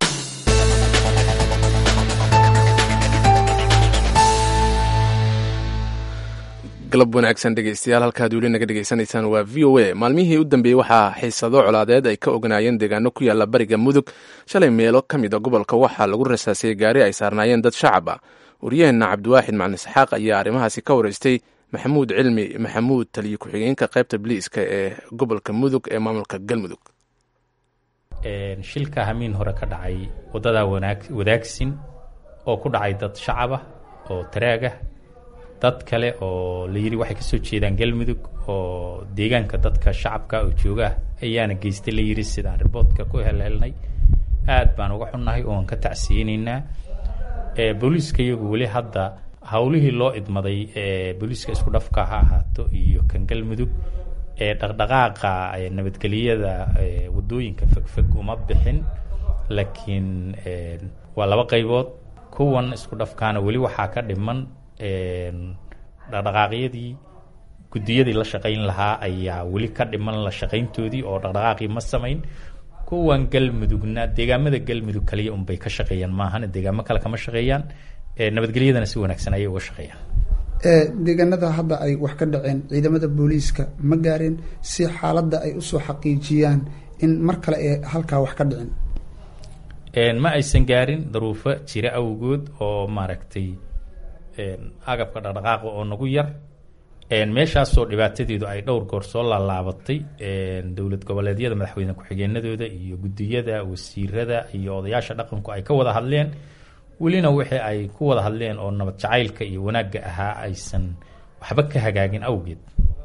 galab wanaagsan dhegeystayaal halkaad weli naga dhegeysanaysaan waa v o a maalmihii u dambeeyey waxaa xiisado colaadeed ay ka ognaayeen deegaano ku yaalla bariga mudug shalay meelo ka mid a gobolka waxaa lagu rasaasiyey gaari ay saarnaayeen dad shacab ah waryaheenna cabdiwaaxid macalin isxaaq ayaa arrimahaasi ka waraystay maxamuud cilmi maxamuud taliye ku-xigeenka qaybta biliiska ee gobolka mudug ee maamulka galmudug shilka hamiin hore ka dhacay waddadaa wadaagsin oo ku dhacay dad shacab ah oo taraagah dad kale oo la yidhi waxay ka soo jeedaan galmudug oo deegaanka dadka shacabka oo joogaah ayaana geystay la yidhi sidaan riboodka ku helhelnay aad baan uga xunnahay ooan ka tacsiyeynaynaa booliiska iyagu weli hadda howlihii loo idmaday booliiska isku dhafka ha ahaato iyo kan galmudug ee dhaqdhaqaaqa nabadgeliyada wadooyinka fogfog uma bixin laakiin waa laba qaybood kuwan isku dhafkaana weli waxaa ka dhiman dhaqdhaqaaqyadii guddiyadii la shaqayn lahaa ayaa weli ka dhiman la shaqayntoodii oo dhaqdhaqaaqii ma samayn kuwan galmudugna deegaamada galmudug kaliya unbay ka shaqeeyaan maahane deegaamo kale kama shaqeeyaan nabadgelyadana si wanaagsan ayay uga shaqeeyaan deegaanada hadda ay wax ka dhaceen ciidamada booliiska ma gaareen si xaaladda ay usoo xaqiijiyaan in mar kale ee halkaa wax ka dhicin ma aysan gaarin daruufo jira awgood oo maaragtay agabka dhaqdhaqaaqa oo nagu yar meeshaasoo dhibaatadeedu ay dhowr goor soo laalaabatay dowlad goboleedyada madaxweyne ku-xigeenadooda iyo guddiyada wasiirada iyo odayaasha dhaqanku ay ka wada hadleen welina wixii ay ku wada hadleen oo nabad jacaylka iyo wanaagga ahaa aysan waxba ka hagaagin awgeed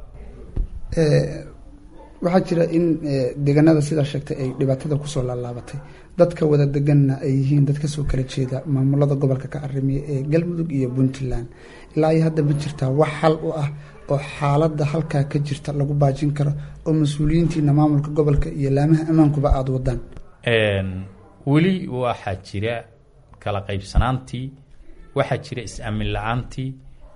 waxaa jira in deegaanada sidaa sheegtay ay dhibaatada kusoo laalaabatay dadka wada deganna ay yihiin dad kasoo kala jeeda maamulada gobolka ka arimiya ee galmudug iyo puntland ilaa iyo hadda ma jirtaa wax xal u ah oo xaaladda halkaa ka jirta lagu baajin karo oo mas-uuliyiintiina maamulka gobolka iyo laamaha ammaankuba aada wadaan weli waxaa jira kala qaybsanaantii waxaa jira is-aamin la-aantii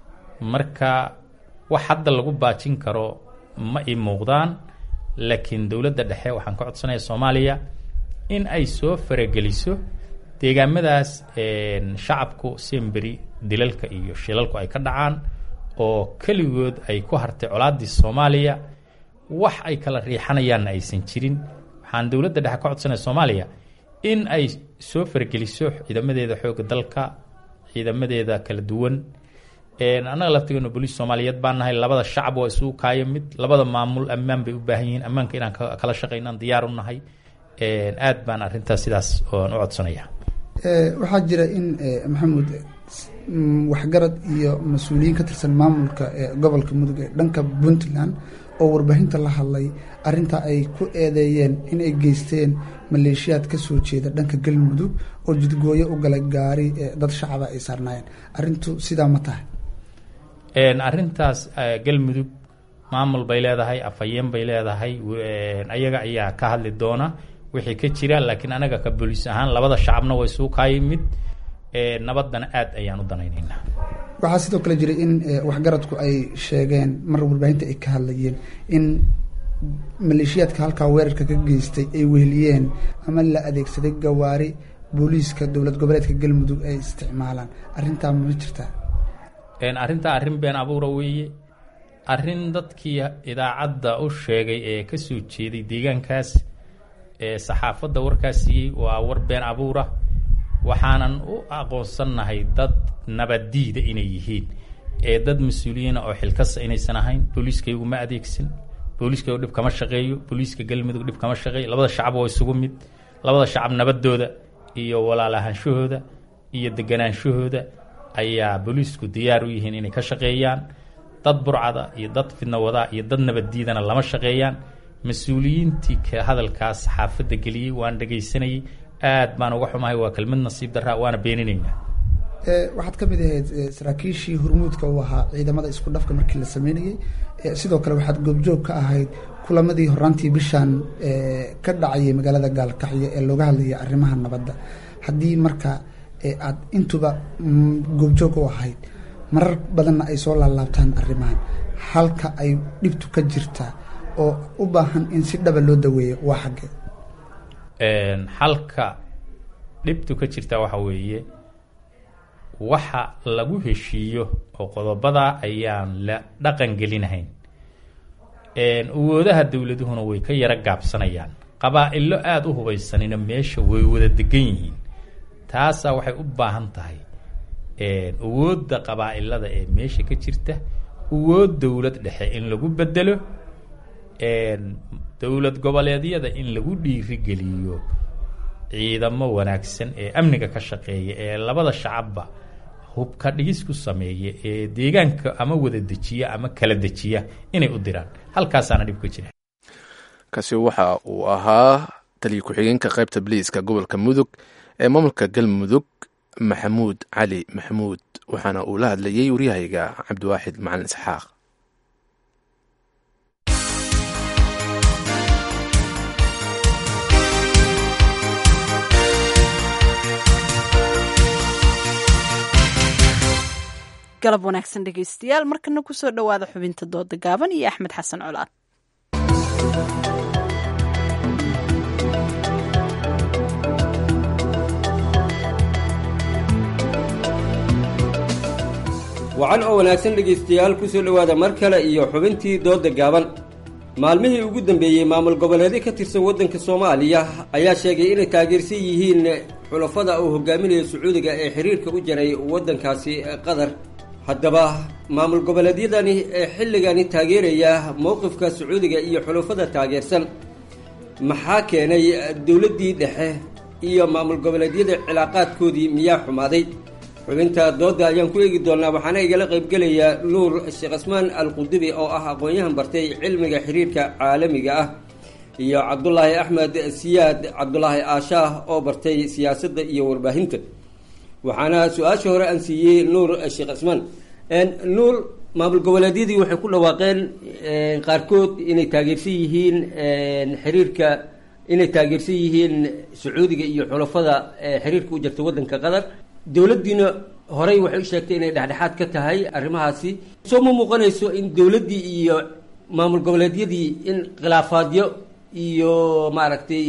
marka wax hadda lagu baajin karo ma ii muuqdaan laakiin dowladda dhexe waxaan ka codsanaya soomaaliya in ay soo farageliso deegaamadaas shacabku semberi dilalka iyo shilalku ay ka dhacaan oo keligood ay ku hartay colaaddii soomaaliya wax ay kala riixanayaanna aysan jirin waxaan dowladda dhexe ka codsanaya soomaaliya in ay soo fargeliso ciidamadeeda xoogga dalka ciidamadeeda kala duwan annaga laftigeena booliis soomaaliyeed baan nahay labada shacab waa isugu kaayo mid labada maamul ammaan bay u baahan yihiin ammaanka inaan kala shaqaynaan diyaar u nahay aad baan arrintaas sidaas oan u codsanaya waxaa jira in maxamuud waxgarad iyo mas-uuliyiin ka tirsan maamulka gobolka mudug ee dhanka puntland oo warbaahinta la hadlay arintaa ay ku eedeeyeen in ay geysteen maleeshiyaad ka soo jeeda dhanka galmudug oo jidgooyo u galay gaari dad shacaba ay saarnaayeen arintu sidaa ma tahay arrintaas galmudug maamul bay leedahay afhayeen bay leedahay ayaga ayaa ka hadli doona wixii ka jira laakiin anaga ka booliis ahaan labada shacabna way suu kaayay mid nabadana aad ayaan u danaynaynaa waxaa sidoo kale jiray in waxgaradku ay sheegeen mar warbaahinta ay ka hadlayeen in maleeshiyaadka halkaa weerarka ka geystay ay weheliyeen ama la adeegsaday gawaari booliiska dowlad goboleedka galmudug ay isticmaalaan arrintaa ma jirtaa arrintaa arrin been abuura weeye arrin dadkii idaacadda u sheegay ee ka soo jeeday deegaankaas ee saxaafadda warkaas siiyey waa war been abuura waxaanan u aqoonsannahay dad nabaddiida inay yihiin ee dad mas-uuliyiina oo xilkasa inaysan ahayn booliiskaygu ma adeegsan booliiskaygu dhib kama shaqeeyo booliiska galmudug dhib kama shaqeeyo labada shacab waa isugu mid labada shacab nabadooda iyo walaalahaanshahooda iyo deganaanshahooda ayaa booliisku diyaar u yihiin inay ka shaqeeyaan dad burcada iyo dad fidnawada iyo dad nabaddiidana lama shaqeeyaan mas-uuliyiintii ka hadalkaas saxaafadda geliyey waan dhegaysanayay aad baan uga xumahay waa kelmad nasiib daraa waana beeninaynaa waxaad ka mid ahayd saraakiishii hormuudka u ahaa ciidamada isku dhafka markii la sameynayey sidoo kale waxaad goobjoog ka ahayd kulamadii horaantii bishaan ka dhacayay magaalada gaalkacyo ee looga hadlayay arrimaha nabadda haddii marka aad intuba goobjoog u ahayd marar badanna ay soo laalaabtaan arrimahan halka ay dhibtu ka jirtaa oo u baahan in si dhaba loo daweeyo waa xaggee halka dhibtu ka jirtaa waxa weeye waxa lagu heshiiyo oo qodobada ayaan la dhaqan gelinahayn awoodaha dowladuhuna way ka yaro gaabsanayaan qabaa-ilo aada u hubaysanina meesha way wada degan yihiin taasaa waxay u baahan tahay awoodda qabaa-ilada ee meesha ka jirta awood dowlad dhexe in lagu bedelo dowlad goboleedyada in lagu dhiirigeliyo ciidamo wanaagsan ee amniga ka shaqeeya ee labada shacabba hubka dhigis ku sameeya ee deegaanka ama wada dejiya ama kala dejiya inay u diraan halkaasaana dhib ka jira kaasi waxa uu ahaa taliya ku-xigeenka qaybta baliiska gobolka mudug ee maamulka galmudug maxamuud cali maxamuud waxaana uu la hadlayey waryahayga cabdiwaaxid macalin isxaaq galab wanaagsan dhegaystayaal markana kusoo dhowaada xubinta dooda gaaban iyo axmed xasan colaad wacan oo wanaagsan dhegaystayaal ku soo dhowaada mar kale iyo xubintii doodda gaaban maalmihii ugu dambeeyey maamul goboleedyo ka tirsan waddanka soomaaliya ayaa sheegay inay taageersan yihiin xulafada uu hogaaminayo sacuudiga ee xiriirka u jaray waddankaasi qatar haddaba maamul goboleedyadani ee xilligani taageeraya mowqifka sacuudiga iyo xulafada taageersan maxaa keenay dowladdii dhexe iyo maamul goboleedyada cilaaqaadkoodii miyaa xumaaday xubinta doodda ayaan ku eegi doonaa waxaana igala qaybgelaya nuur sheekh asmaan alqudubi oo ah aqoon-yahan bartay cilmiga xiriirka caalamiga ah iyo cabdulaahi axmed siyaad cabdulaahi aashaah oo bartay siyaasadda iyo warbaahinta waxaana su-aasha hore aan siiyey nuur sheekh asmaan nuur maamul goboleedyadii waxay ku dhawaaqeen qaarkood inay taageersan yihiin xiriirka inay taageersan yihiin sacuudiga iyo xulafada xiriirka u jirta waddanka qatar dowladdiina horey waxay u sheegtay inay dhexdhexaad ka tahay arrimahaasi soo ma muuqanayso in dowladdii iyo maamul goboleedyadii in khilaafaadyo iyo maaragtay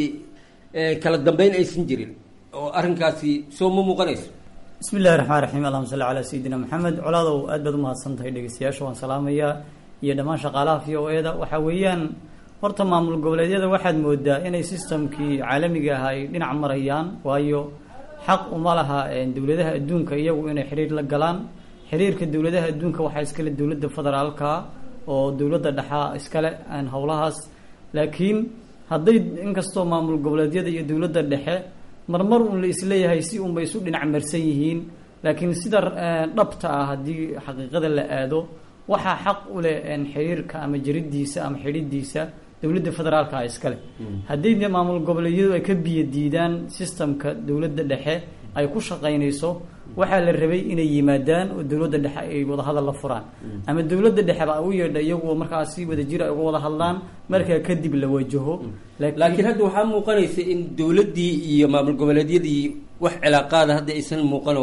kala dambeyn aysan jirin oo arrinkaasi soo ma muuqanayso bismi illahi raxmaan raxiim allahuma salli calaa sayidina maxamed colaadow aad baad umahadsan tahay dhegeystayaasha waan salaamayaa iyo dhammaan shaqaalaha v o e da waxaa weeyaan horta maamul goboleedyada waxaad moodaa inay sistamkii caalamiga ah ay dhinac marayaan waayo xaq uma laha dowladaha adduunka iyagu inay xiriir la galaan xiriirka dowladaha adduunka waxaa iskale dowladda federaalka oo dowladda dhexaa iskale howlahaas laakiin hadday inkastoo maamul goboleedyada iyo dowladda dhexe marmar un la isleeyahay si unbay isu dhinac marsan yihiin laakiin sida dhabta ah haddii xaqiiqada la aado waxaa xaq u leh xiriirka ama jaridiisa ama xidhidiisa dowladda federaalka iskale haddii de maamul goboleedyadu ay ka biyo diidaan sistamka dowladda dhexe ay ku shaqaynayso waxaa la rabay inay yimaadaan oo dowladda dhexe ay wadahadal la furaan ama dowladda dhexeba u yeedha iyaguo markaas si wada jir ay uga wada hadlaan markaa kadib la wajaho laakiin hadda waxaa muuqanaysa in dowladdii iyo maamul goboleedyadii wax cilaaqaada hadda aysan muuqanoo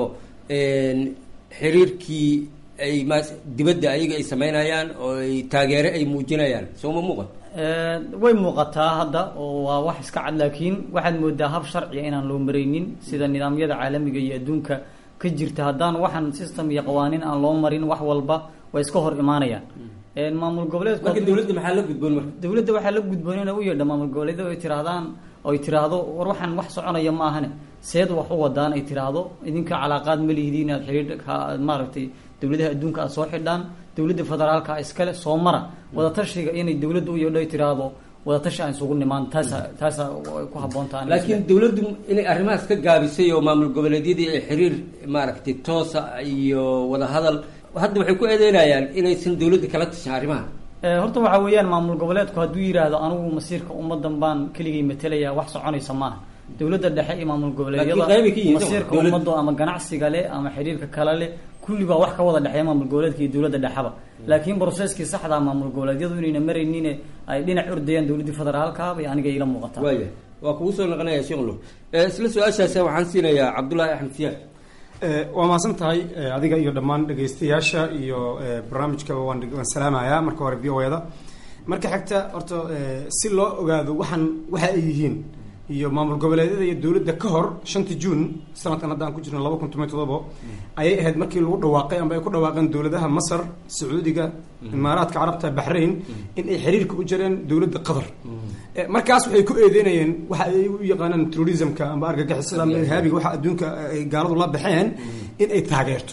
xiriirkii ay m dibadda ayaga ay sameynayaan oo ay taageere ay muujinayaan soo ma muuqan way muuqataa hadda oo waa wax iska cad laakiin waxaad moodaa hab sharciga inaan loo maraynin sida nidaamyada caalamiga iyo adduunka ka jirta haddaan waxaan system iyo qawaaniin aan loo marin wax walba way iska hor imaanayaan maamul goboleedku marka dowladda maxaa la gudboon marka dowladda waxaa la gudboon inay u yeedha maamul goboleedyada ay tirahdaan oy tiraahdo war waxaan wax soconaya ma ahane seed wax u wadaan ay tiraahdo idinka calaaqaad ma lihidi inaad xiriir maaragtay dowladaha adduunka aad soo xidhaan dowladda federaalka iskale soo mara wadatashiga inay dowladda u yeedho ay tiraahdo wadatashi aan isugu nimaan taasa taasa ku habboontaa laakiin dowladdu inay arrimahaas ka gaabisay oo maamul goboleedyadii ay xiriir maaragtay toosa iyo wadahadal hadda waxay ku eedeynayaan inaysan dowladda kala tashan arrimaha horta waxaa weeyaan maamul goboleedku hadduu yidhaahdo anigu masiirka ummadan baan keligay matalaya wax soconaysa maaha dowladda dhexe iyo maamul goboleedyada masiirka ummaddo ama ganacsiga leh ama xiriirka kale leh kulli baa wax ka wada dhexeeya maamul goboleedka iyo dowladda dhexeba laakiin broseskii saxdaa maamul goboleedyadu inayna maraynin ay dhinac ordayaan dowladdii federaalka bay aniga ila muuqataa waaya waa kugu soo noqonaya sheekh nur isla su-aashaas waxaan siinayaa cabdullaahi axmed siyaad waa mahadsan tahay adiga iyo dhammaan dhegaystayaasha iyo barnaamijkaba waan waan salaamayaa marka hore v o da marka xigta horta si loo ogaado waxaan waxa ay yihiin iyo maamul goboleedyada iyo dowladda ka hor shantii juun sanadkan hadda aan ku jirno laba kun toban todobo ayay ahayd markii lagu dhawaaqay amba ay ku dhawaaqeen dowladaha masar sacuudiga imaaraadka carabta baxrain in ay xiriirka u jireen dowladda qatar markaas waxay ku eedeynayeen waxa ay u yaqaanaan terrorismka amba argagixisada amba irhaabiga waxa adduunka ay gaaladu la baxeen in ay taageerto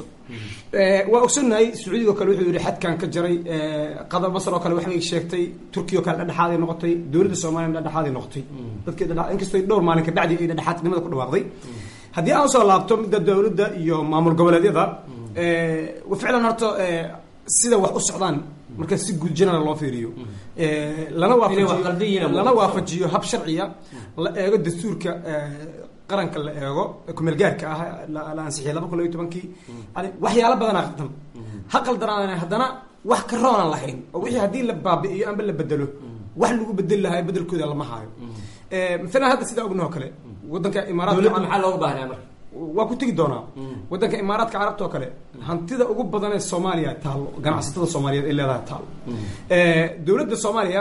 waa ogsonahay sacuudiga o kale wuxuu yihi xadkan ka jaray qatar masar oo kale waxbay sheegtay turkiya oo kale dhadhexaaday noqotay dowladda soomaliya dhadhexaaday noqotay dadkii dhadhe inkastoo dhowr maalin kabacdi ay dhadhexaadnimada ku dhawaaqday haddii aan usoo laabto midda dowladda iyo maamul goboleedyada ficlan horta sida wax u socdaan marka si guud general loo fiiriyo lana waafajiyo lana waafajiyo hab sharciya la eego dastuurka qaranka la eego kumeel gaarka ah la ansixiyay laba kun labiyo tobankii yani waxyaalo badanaa qaldan ha qaldanaan haddana wax ka roonaan lahayn oo wixii haddii la baabi'iyo amba la bedelo wax lagu bedeli lahaa bedelkooda lama haayo maalan hadda sidaa ognaho kale wadanka imaaraadka dowladda maxaa looga baahnaa marka waa ku tegi doonaa wadanka imaaraadka carabta oo kale hantida ugu badan ee soomaaliya taalo ganacsatada soomaaliyeed ay leedahay taalo dowladda soomaaliya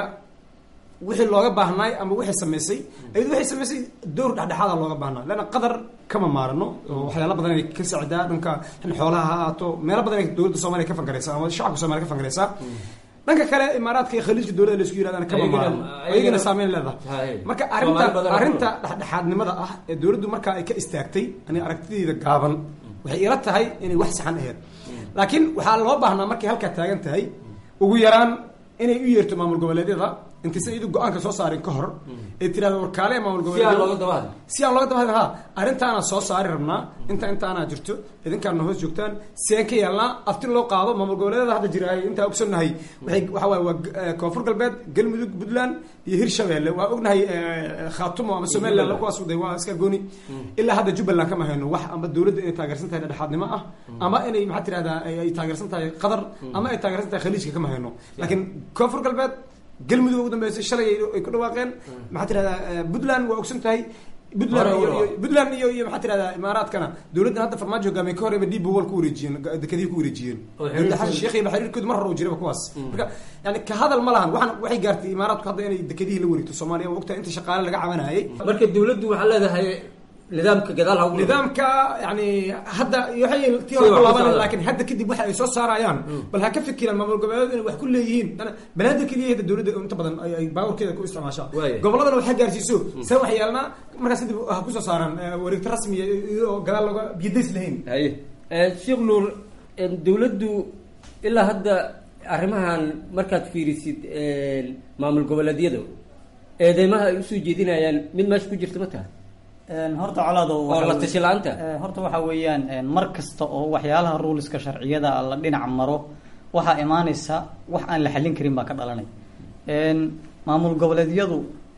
wixii looga baahnaay ama wixii samaysay ayadu waxay samaysay door dhexdhexaada looga baahnaa leanna qadar kama maarano oo waxyaala badan ay ka sacdaa dhanka xoolaha ha ahaato meelo badan ay dowladda soomaaliya ka fangaraysaa ama shacabka soomaliya ka fangaraysaa dhanka kale imaaraadka iyo khaliijka dowladda la isku yirahdaan kama maarano ayagana saameyn leedahay marka arrinta arrinta dhexdhexaadnimada ah ee dowladdu markaa ay ka istaagtay ani aragtidayda gaaban waxay ila tahay inay wax saxan aheyd laakiin waxaa loo baahnaa markay halkaa taagan tahay ugu yaraan inay u yeerto maamul goboleedyada intaysan iyadu go-aanka soo saarin ka hor ee tirahda warkaale maamul Si aan looga daba hadlin. si aan looga daba hadlin ha arrintaana soo saari rabnaa inta intaanaa jirto idinkaana hoos joogtaan si aan ka yeelnaa afti loo qaado maamul goboleedyada hadda jira ay intaa ogsoonnahay waxay waxa waaye waa eh, koonfur galbeed galmudug puntland iyo hirshabeelle waa ognahay eh, khaatumo ama somaliland kuwaas de waa iska gooni ilaa hadda jubbaland kama hayno wax ama dowladda inay taageersan tahay dhexdhexaadnimo ah ama inay maxaa tirahdaa ay ay taageersan tahay qatar ama ay taageersan tahay khaliijka kama hayno laakiin koonfur galbeed galmudug ugu dambeysay shalay ay- ay ku dhawaaqeen maxaa tirahdaa eh, puntland waa ogsan tahay puntland Hore iyo- u iyo- puntland iyo iyo maxaa tirahdaa imaaraadkana dowladdan hadda farmaajo hogaamiye ka horeba dib wal ku wareejiyeen ga- dekedihii ku wareejiyeen Oo xiriirkooda- dowladda xasan sheekh iyo xiriirkooda mar hore uu jiraba kuwaas marka yani ka hadal ma lahan waxaan waxay gaartay imaaraadku hadda inay dekedihii la wareegto soomaaliya waa ogtahay inta shaqaale laga cabanayay marka dowladdu waxaa leedahay nidaamka gadaal ha ugu nidaamka yani hadda waxay tii Sida hore wax ku ku laabanayaan socdaan. laakiin hadda kadib waxa ay soo saarayaan bal ha ka fikiraan maamul goboleedyadu inay wax ku leeyihiin Dana- banaadir keliya hadda dowladda inta badan ay ay baawarkeeda ku isticmaashaa Waaya. goboladana wax ha gaarsiiso see wax yeelnaa markaas kadib ha kusoo saaraan eh, wareegto rasmi iyadoo gadaal looga biyadays lahayn haye Eh, sheekh nuur eh, dowladdu ilaa hadda arrimahan markaad fiirisid eh, maamul goboleedyada eedeymaha ay usoo jeedinayaan mid meesha ku jirta ma taha Een, horta colaado oo waxa la weye- tashi la-aanta Ee, horta waxa weeyaan een, mar kasta oo waxyaalaha ruleska sharciyada la dhinac maro waxaa imaanaysa wax aan la xallin karin baa ka dhalanay Een, maamul goboleedyadu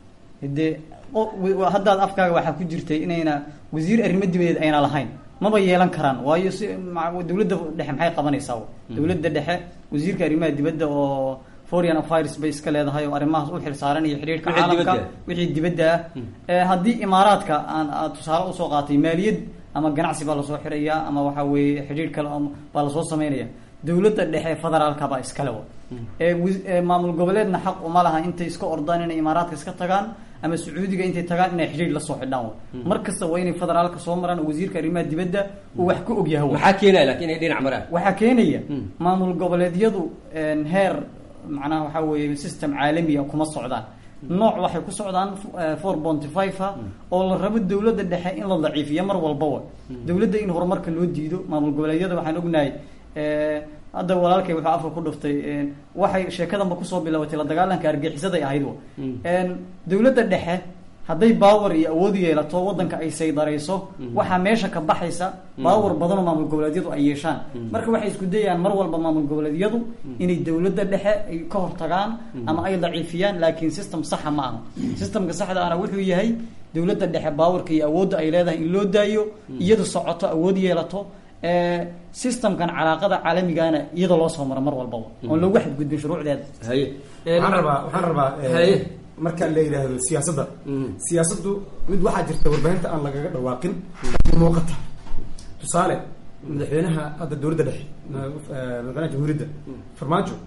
dee o- w- haddaad afkaaga waxaa ku jirtay inayna wasiir arrimo dibadeed ayna lahayn maba yeelan karaan waayo si ma- dowladda dhexe maxay qabanaysaa dowladda dhexe wasiirka arrimaha dibadda oo foreign affairs bay iska leedahay oo arrimahaas u xilsaaran iyo xidhiirka Wixii caalamka dibadda. wixii dibadda ah ee haddii imaaraadka aan aad tusaale usoo qaatay maaliyad ama ganacsi baa lasoo xirayaa ama waxa weeye xidhiir kale oo baa lasoo sameynaya dowladda dhexe federaalka baa iskale wa ee wis- ee maamul goboleedna xaq uma laha intay iska ordaan inay imaaraadka iska tagaan ama sacuudiga intay tagaan inay xidhiir la soo xidhaan wa mar kasta waa inay federaalka soo maraan oo wasiirka arrimaha dibadda uu wax ku ogyahay wa maxaa keenaya laakiin inay dhinac maraan waxaa keenaya maamul goboleedyadu een, heer macnaha waxaa weeye system caalami ah kuma socdaan nooc waxay ku socdaan four bonty five ah oo la rabo dowladda dhexe in la daciifiyo mar walbawa dowladda in horumarka loo diido maamul goboleedyada waxaan ognahay eh, hadda walaalkay wuxuu afka ku dhuftay een, waxay sheekadanba kusoo bilaabatay la dagaalanka argixisaday ahayd wa Een, dowladda dhexe hadday baawar iyo awood yeelato wadanka ay saydarayso waxaa meesha ka baxaysa baawar badan oo maamul goboleedyadu ay yeeshaan marka waxay isku dayayaan mar walba maamul goboleedyadu inay dowladda dhexe ay ka hortagaan ama ay daciifiyaan laakiin system saxa ma aha systemka saxda ahna wuxuu yahay dowladda dhexe baawarka iyo awoodda ay leedahay in loo daayo iyadu socoto awood yeelato ee, systemkan calaaqada caalamigana iyada loo soo maro mar walbaba oon loogu xadgudbin shuruucdeeda haye waxaan rabaa waxaan rabaa eh, haye marka la yidhaahdo siyaasadda siyaasaddu mid waxaa jirta warbaahinta aan lagaga dhawaaqin laakiin muuqata tusaale madaxweynaha hadda dowladda dhexe ma- eh, madaxweynaha jamhuuriyadda farmaajo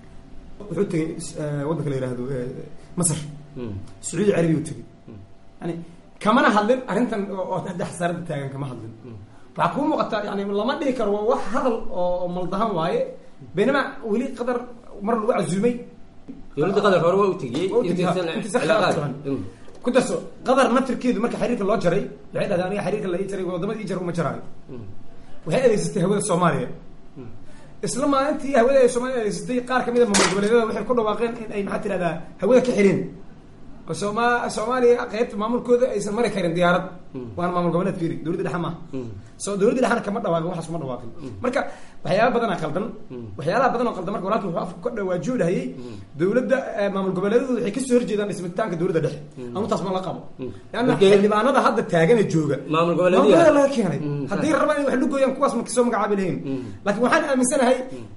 wuxuu tegey eh, waddanka la yidhaahdo eh, masar sacuudi carabiya u tegey yani kamana hadlin arrintan oo oo hadda xasaaradda taagan kama hadlin waxaa kuu muuqata yani lama dhihi karo waa wax hadal oo oo maldahan waaye baynama weli qadar mar lagu casuumay dowladda qatar hore waa u tegiyey Waa u tegey, intaysan ha, intaysan cilaaqaad. khilaaf jirin. ku darso qadar naftirkeedu marka xiriirka loo jaray waxay dhahdeen aniga xiriirka la ii jaray wadamada ii jaray uma jaraayo waxay adeegsatay hawada soomaaliya isla maalintii hawada ay soomaaliya adeegsatay qaar kamid a maamul goboleedyada waxay ku dhawaaqeen in ay maxaa tirahdaa hawada ka xireen oo sooma soomaaliya qaybta maamulkooda aysan mari karin diyaarad waana maamul goboleed fiiri dowladda dhexe maaha so dowladda dhexena kama dhawaaqin waxaas kuma dhawaaqin marka waxyaaba badanaa qaldan waxyaalaha badan oo qaldan marka walaalka wuxuu afka ka dhawaajuu dhahayay dowladda eh, maamul goboleedyadu waxay kasoo horjeedaan dhismitaanka dowladda dhexe anu taas ma la qabo leanna Markee- xildhibaanada hadda taagana jooga Maamul goboleedyo. maamul goboleed laga keenay haddii rabaan in wax lu gooyaan kuwaas ma kasoo magacaabi lahayn laakiin waxaan aaminsanahay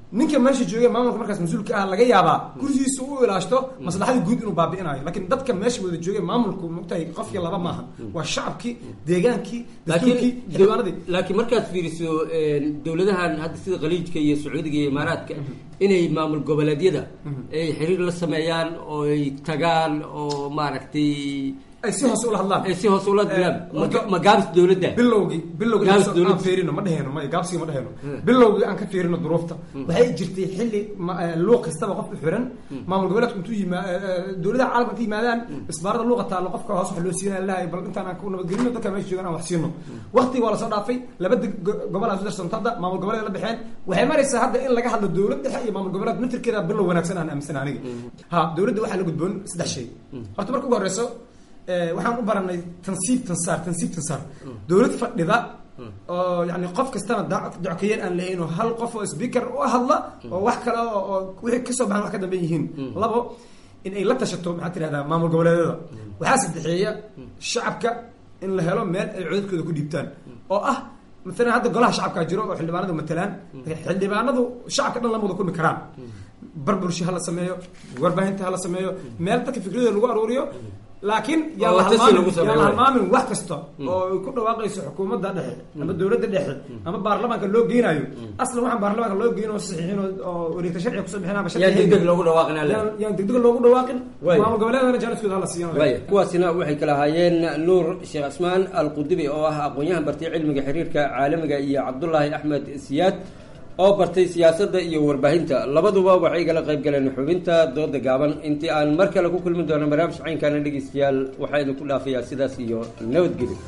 ninka meesha jooga maamulka markaas mas-uulka ah laga yaabaa gurigiisa u ilaashto maslaxadii guud inuu baabi'inayo laakiin dadka meesha wada jooga maamulku mogtahay qofkii laba maaha waa shacabkii deegaankii dastuurkii xildhibaanadii laakiin markaad fiiriso dowladahan hadda sida khaliijka iyo sacuudiga iyo imaaraadka inay maamul goboleedyada ay xiriir la sameeyaan oo ay tagaan oo maaragtay ay si hoose ula hadlaan ay si hoose ula hadlaan ma gaabis dowladda bilowgii bilowgii Gaabis aan dowladda. fiirino ma dheheno ma gaabsiga ma dheheno bilowgii aan ka fiirino duruufta waxay jirtay xilli ma- eh, luuq kastaba qof u xiran maamul goboleedku intuu yima eh, eh, dowladaha caalamka inta yimaadaan isbaarada luuqa taalo qofka hoos wax loo siinaya lahay bal intaan aan ku nabadgelino dadka meesha joogan aan wax siino waqti waa lasoo dhaafay laba deg- go- gobol aa sudarsanto hadda maamul goboleed la baxeen waxay maraysaa hadda in laga hadlo dowlad dhexe iyo maamul goboleed mitirkeeda bilow wanaagsan aan aaminsan aniga ha dowladda waxaa la gudboon saddex shay horta marka ugu horeyso eh, waxaan u baranay tansiib tansaar tansiib tansaar dowlad fadhida oo yani qof kastana da- dockayen aan lahayn oo hal qof oo speaker u hadla oo wax kale oo oo wixii kasoo baxan wax ka dambeyn yihiin labo in ay la tashato maxaa tirahdaa maamul goboleedyada waxaa saddexeeya shacabka in la helo meel ay codadkooda ku dhiibtaan oo ah maalan hadda golaha shacabkaa jiro oo xildhibaanadu matalaan xildhibaanadu shacabka dhan lama wada kulmi karaan barbursha ha la sameeyo warbaahinta ha la sameeyo meel dadka fikradooda lagu aruuriyo laakiin yaan Oo la la tashi lagu halmaamin sameeyo, yaan la waay. halmaamin wax kasta oo ay ku dhawaaqayso xukuumadda dhexe ama dowladda dhexe ama baarlamaanka loo geynayo aslan waxaan baarlamaanka loo geyn oo saxiixin oo- oo wareegta sharciga kusoo bixin ama Yaan degdeg loogu dhawaaqin, alle. Yaan- yaan degdeg loogu dhawaaqin Waay. maamul goboleedana jaaniskooda hala siiyan waaya kuwaasina waxay kala ahaayeen nuur sheekh cismaan alqudubi oo ah aqoon-yahan bartay cilmiga xiriirka caalamiga iyo cabdulaahi axmed siyaad oo bartay siyaasadda iyo warbaahinta labaduba waxay igala qayb galeen xubinta dooda gaaban intii aan mar kale ku kulmi doono barnaamij caynkaana dhegeystayaal waxaa idinku dhaafayaa sidaas iyo nabadgelyo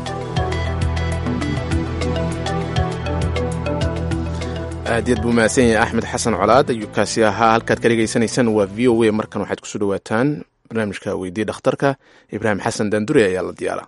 aad yaad buu mahadsan yahay axmed xasan colaad ayuu kaasi ahaa halkaad ka dhegaysanaysaan waa v o a markan waxaad kusoo dhawaataan barnaamijka weydii dhakhtarka ibraahim xasan daandure ayaa la diyaara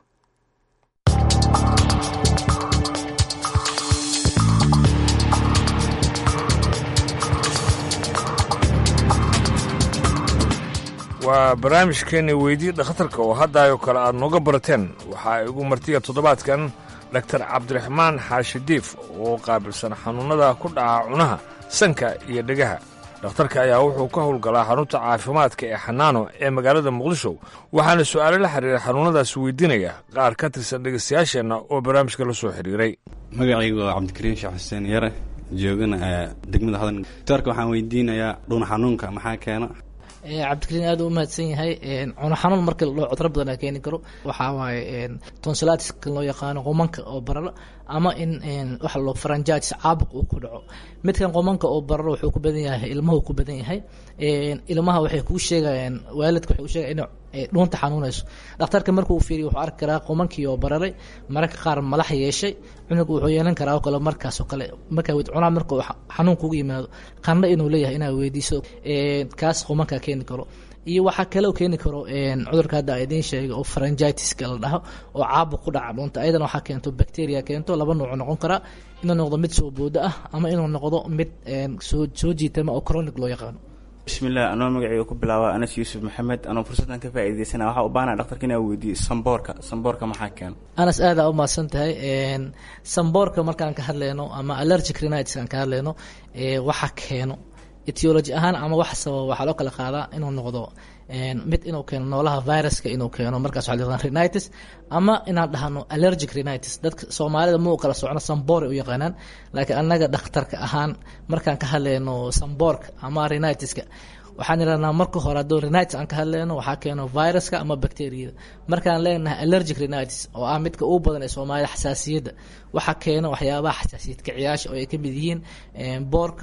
waa barnaamijkeenni weydii dhakhtarka oo haddaayoo kale aad nooga barateen waxaa igu martiya toddobaadkan dhaktar cabdiraxmaan xaashi diif oo qaabilsan xanuunnada ku dhaca cunaha sanka iyo dhegaha dhakhtarka ayaa wuxuu ka howlgalaa xarunta caafimaadka ee xanaano ee magaalada muqdisho waxaana su'aalo la xiriira xanuunnadaas weydiinaya qaar ka tirsan dhegaystayaasheenna oo barnaamijka la soo xidhiiray magacaygu waa cabdikariim sheekh xuseen yare joogana ee degmada hodan doctorka waxaan weydiinayaa dhuun xanuunka maxaa keena Eh, cabdikariin aad u mahadsan yahay cuno xanuun marka la dhaho cudro badan aa keeni karo waxaa waaye tonsilatiska loo yaqaano qomanka oo bararo ama in waxa loo faranjaatis caabuq uu ku dhaco midkan qomanka oo bararo wuxuu ku badan yahay ilmuhu ku badan yahay ilmaha waxay kuu sheegayaan waalidka waxay u sheegayaan inuu ay dhuunta xanuunayso dhakhtarka markuu u fiiriyo wuxuu arki karaa qomankii oo bararay mararka qaar malax yeeshay cunuga wuxuu yeelan karaa oo kale markaas oo kale markaa wed cunaa marka uu xanuun kugu yimaado qandho inuu leeyahay inaad weydiiso kaas qomankaa keeni karo iyo waxaa kaloo keeni karo cudurka hadda a idiin sheegay oo faranjitiska la dhaho oo caabuq ku dhaca dhuunta ayadana waxaa keento bacteria keento laba nuuc noqon karaa inuu noqdo mid soo boodo ah ama inuu noqdo mid soo soo jiitama oo chronic loo yaqaano bismillaah anoo magacayga ku bilaaba anas yuusuf maxamed anoo fursaddan ka faa'iidaysana waxaa u baahana dhaktarka inaa weydiiyo samboorka samboorka maxaa keena anas aada u mahadsan tahay samboorka markaan ka hadlayno ama allergic rhinitis aan ka hadlayno waxa keeno etiology ahaan ama wax sababa waxaa loo kala qaadaa inuu noqdo mid inuu keeno noolaha viruska inuu keeno markaas waxaa la yaqaan rhinitis ama inaan dhahno allergic rhinitis dadka soomaalida ma u kala socno samboor ay u yaqaanaan laakiin annaga dhakhtarka ahaan markaan ka hadlayno samboorka ama rhinitiska waxaan idhahnaa marka hore hadduu rhinitis aan ka hadlayno waxaa keeno viruska ama bacteriyada markaan leenahay allergic rhinitis oo ah midka ugu badan ee soomaalida xasaasiyadda waxaa keeno waxyaabaha xasaasiyad kiciyaasha oo ay ka mid yihiin boorka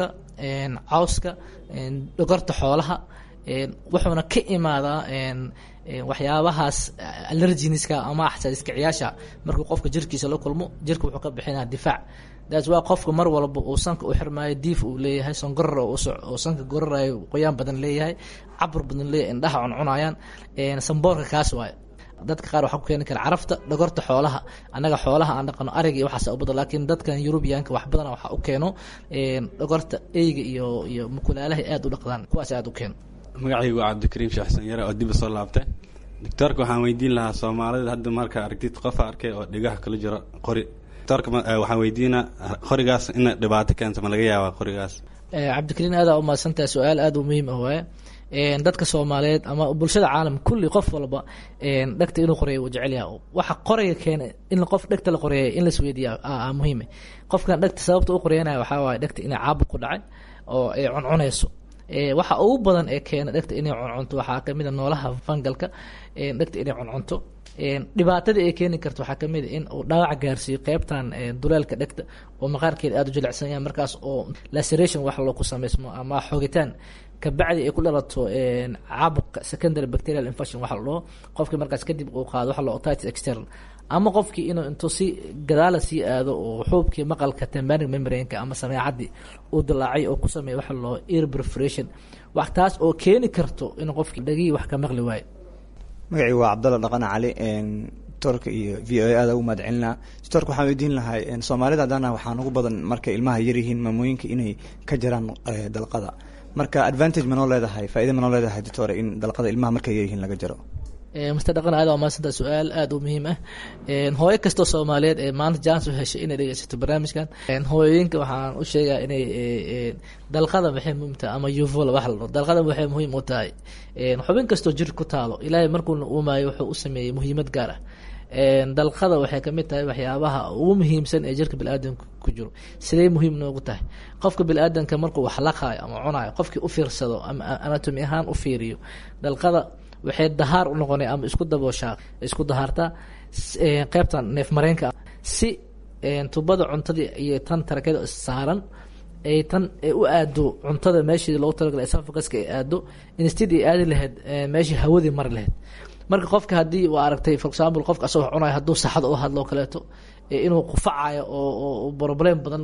cawska dhogorta xoolaha wuxuuna ka imaadaa waxyaabahaas allerginiska ama xasaasiyad kiciyaasha markuu qofka jirkiisa la kulmo jirka wuxuu ka bixinaa difaac daas waa qofka mar walba uu sanka u xirmaayo diif uu leeyahay songorar oo sanka gorarayo qoyaan badan leeyahay cabur badan leeyahay indhaha cuncunayaan samboorka kaas waaye dadka qaar waxaa ku keeni kara carafta dhogorta xoolaha annaga xoolaha aan dhaqano ariga iyo waxaas u badan laakiin dadkan yurubiyaanka wax badan waxaa u keeno dhogorta eyga iyo iyo mukulaalaha aad u dhaqdaan kuwaas aad u keeno magacaygu waa cabdikariim sheekh xuseen yare oo dib soo laabtay doctoorka waxaan weydiin lahaa soomaalida hadda marka aragtid qofa arkay oo dhigaha kala jiro qori doctoorka waxaan weydiinaa qorigaas ina dhibaato keento ma laga yaabaa qorigaas cabdikariin aadaa umahadsantahay su-aal aada u muhiim ah waaye dadka soomaaliyeed ama bulshada caalam kulli qof walba dhegta inuu qoreeyo uu jecel yaha waxa qoraya keena in qof dhegta la qoreeya in lasweydiiya muhiime qofkan dhegta sababta u qoreyanaya waxaa waaye dhegta inay caabuq ku dhacay oo ay cuncunayso waxa ugu badan ee keena dhegta inay cuncunto waxaa kamid a noolaha fangalka dhegta inay cuncunto dhibaatadii ay keeni karto waxaa kamid a in uu dhaawac gaarsiiyo qeybtan duleelka dhegta oo maqaarkeeda aada u jilicsan yahay markaas oo laceration wax loo ku samaysmo ama xogitaan kabacdi ay ku dhalato caabuqa secondary bacterial infection waxa la dhaho qofkii markaas kadib uu qaado waxa la otitis external ama qofkii inuu intuu si gadaala sii aado oo xuubkii maqalka tembanic membrane-ka ama sameecadii uu dilaacay oo ku sameeya waxa la dhaho ear perforation wax taas oo keeni karto in qofkii dhagihii wax ka maqli waayo magacii waa cabdalla dhaqane cali doctorka iyo v o a aada ugu mahad celinaa doctorka waxaan weydiin lahay soomaalida haddana waxaan ugu badan markay ilmaha yaryihiin maamooyinka inay ka jiraan dalqada marka advantage ma noo leedahay faaida ma noo leedahay doctor in dalqada ilmaha markay yaryihiin laga jaro master dhaqan aada waa mahadsanta su-aal aada u muhiim ah hooyo kastoo soomaaliyeed ee maanta jans u heshay inay dhegeysato barnaamijkan hooyooyinka waxaan u sheegaa inay dalqada maxay muhiim tahay ama uvola wax la dhaho dalqada waxay muhiim u tahay xubin kastoo jir ku taalo ilaahay markuuna uumaayo wuxuu u sameeyey muhiimad gaar ah dalqada waxay kamid tahay waxyaabaha ugu muhiimsan ee jirka biniaadanka ku jiro sidee muhiim noogu tahay qofka biniaadanka markuu wax laqaayo ama cunayo qofkii u fiirsado ama anatomi ahaan u fiiriyo dalqada waxay dahaar u noqonay ama isku dabooshaa isku dahaartaa qeybtan neef mareenka si tubada cuntadii iyo tan tarakada saaran ay tan u aado cuntada meeshii loogu talagalay esophaguska ay aado instead ay aadi lahayd meeshii hawadii mari lahayd marka qofka haddii waa aragtay for example qofka asagoo cunayo hadduu saxada u hadlo kaleeto inuu qufacayo oo problem badan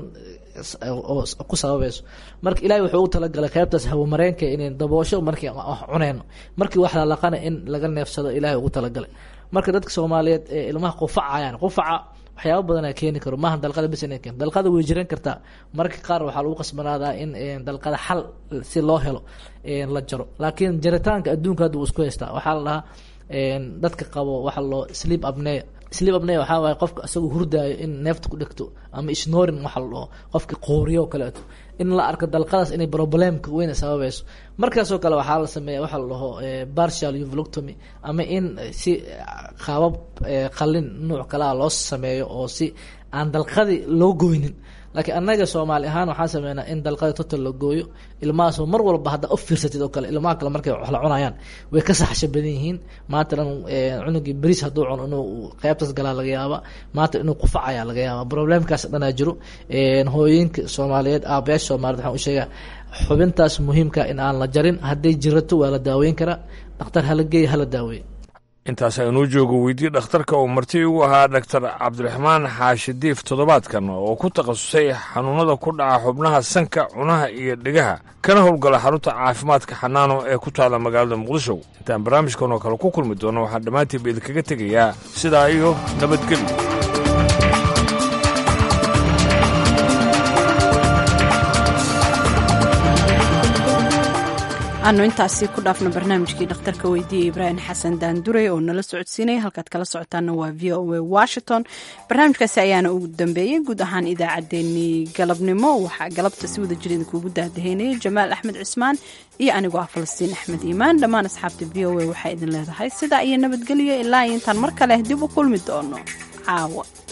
ku sababayso marka ilahay wuxuu u talagalay qeybtaas hawamareenka inay daboosho markii wax cuneyno markii wax lalaqana in laga neefsado ilahay ugu talagalay marka dadka soomaaliyeed ee ilmaha qufacayaan qufaca waxyaaba badanaa keeni karo maaha dalqada bes inay keento dalqada way jiran kartaa marka qaar waxaa lagu qasbanaadaa in dalqada xal si loo helo la jaro laakiin jaritaanka adduunka hadda wuu isku haystaa waxaa la dhahaa dadka qabo waxa loo sleep apnea sleep apnea waxaa waaye qofka isagoo hurdaayo in neefta ku dhegto ama snoring waxa la dhaho qofki qooriyo o kaleeto in la arko dalqadaas inay problemka weyn sababayso markaasoo kale waxaa la sameeya waxa la dhaho partial uvoloctomy ama in si qaabab qalin nuuc kalea loo sameeyo oo si aan dalqadii loo goynin laakiin annaga soomaali ahaan waxaan sameynaa in dalqada total la gooyo ilmahaasoo mar walba haddaa u fiirsatid oo kale ilmaha kale markay wax la cunayaan way ka saxsha badan yihiin maanta dhan cunugii beriis hadduu cuno inuu qeybtaas galaa laga yaaba maanta inuu qufacayaa laga yaaba problemkaas dhanaa jiro hooyooyinka soomaaliyeed aabayaasha soomaaliyed waxaan u sheegaa xubintaas muhiimka in aan la jarin hadday jirato waa la daaweyn karaa dhakhtar hala geeya hala daaweeya intaas aynuu joogo weydii dhakhtarka uu marti ugu ahaa dhaktar cabdiraxmaan xaashi diif toddobaadkan oo ku takhasusay xanuunnada ku dhaca xubnaha sanka cunaha iyo dhegaha kana howlgala xarunta caafimaadka xanaano ee ku taala magaalada muqdisho intaan barnaamijkan oo kale ku kulmi doono waxaan dhammaantiinba idinkaga tegayaa sidaa iyo nabadgelyo aanu intaasi ku dhaafno barnaamijkii dhakhtarka weydiiyey ibraahim xasan daandurey oo nala socodsiinaya halkaad kala socotaana waa v o a washington barnaamijkaasi ayaana ugu dambeeyey guud ahaan idaacaddeenii galabnimo waxaa galabta si wada jir idinkuugu daahdaheynayay jamaal axmed cismaan iyo anigoo ah falastiin axmed iimaan dhammaan asxaabta v o a waxaa idin leedahay sidaa iyo nabadgelyo ilaa iyo intaan mar kale dib u kulmi doono caawa